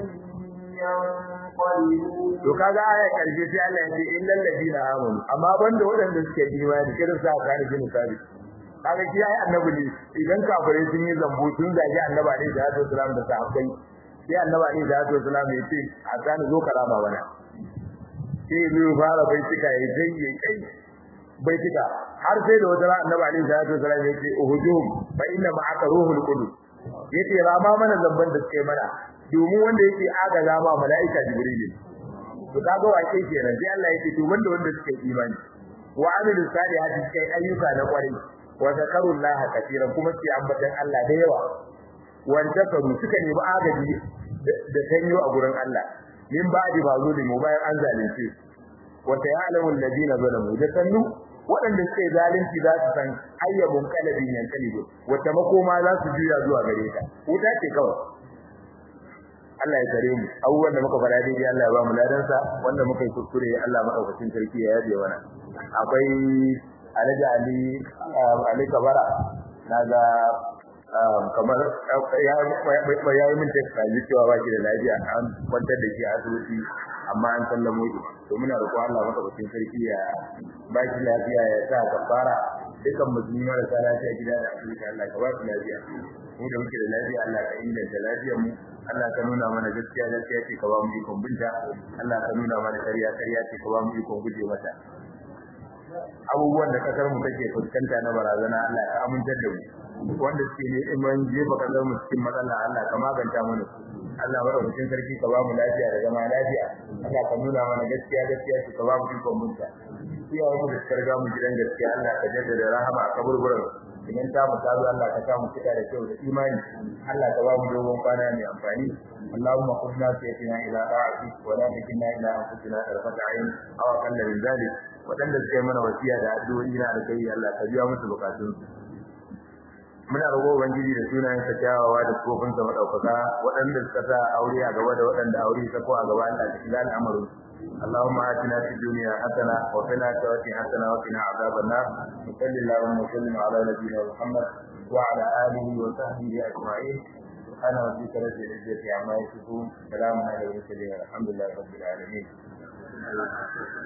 ينقلبون to kaga aya karshe sai Allah ya ce illal ladina amanu amma banda waɗanda suke imani kiran sa kan jin sabi kaga shi ai annabi ne idan kafirai sun yi zambo sun zagi annabi ne da Alaihi wasallam da sahabbai sai annabi ne da Alaihi wasallam ya ce a kan zo karama bana sai zai fara baitika ya dai ya kai baitika har sai da wata ran annabi alaihi salatu wasallam ya ce uhujum fa inna ma'aka ruhul qudus yace rama mana zamban da suke mana domin wanda yake aga zama malaika jibril to kaga wake kenan sai Allah yake to wanda wanda suke imani wa amilu salihati kai ayyuka na kwarai wa zakarullaha kaseeran kuma sai ambatan Allah da yawa wanda karu suka nemi agaji da tanyo a gurin Allah min ba'di ba zulimu bayan an zalunce wa ta'lamu alladhina zalamu da sannu waɗanda suke zalunci za su san ayyabun qalbin yankalibu wata makoma za su juya zuwa gare ta wuta ce kawai Allah ya kare mu abubuwan da muka fara daidai Allah ya ba mu ladan sa wanda muka yi kuskure Allah madaukakin sarki ya yabe mana akwai Alhaji Ali Ali Kabara naga kamar ya yi min text ji cewa ba shi da lafiya an kwantar da shi a asibiti amma an sallamo shi to muna roƙon Allah madaukakin sarki ya ba shi lafiya ya sa kafara dukan musulmi marasa lafiya gida da asibiti Allah ka ba su lafiya mu da muke da lafiya Allah ka inganta lafiyar mu Allah ka nuna mana gaskiya gaskiya ce ka ba mu ikon binta Allah ka nuna mana ƙarya ƙarya ce ka ba mu ikon guje mata abubuwan da kasar mu take fuskanta na barazana Allah ka amintar da mu wanda suke ne iman jefa kasar mu cikin matsala Allah ka maganta mana Allah madaukakin sarki ka ba mu lafiya da zama lafiya Allah ka nuna mana gaskiya gaskiya ce ka ba mu ikon munta iyaye mu da karga mu gidan gaskiya Allah ka jaddada rahama a kaburburan idan ta mu tazo Allah ka sa mu cika da kyau da imani Allah ka ba mu dogon kwana mai amfani اللهم قلنا سيتنا إلى طاعتك ولا تكلنا إلى أنفسنا طرفة عين أو أقل من ذلك waɗanda suka yi mana wasiya da addu'o'i na alkai Allah ka biya musu bukatun muna roƙo ubangiji da sunayen sa kyawawa da kofin sa madaukaka waɗanda suka sa aure a gaba da waɗanda aure ta ko a gaba Allah ka shiga al'amarin اللهم آتنا في الدنيا حسنة وفي الآخرة حسنة وقنا عذاب النار وصل اللهم وسلم على نبينا محمد وعلى آله وصحبه أجمعين سبحان ربك رب العزة عما يصفون سلام على المرسلين الحمد لله رب العالمين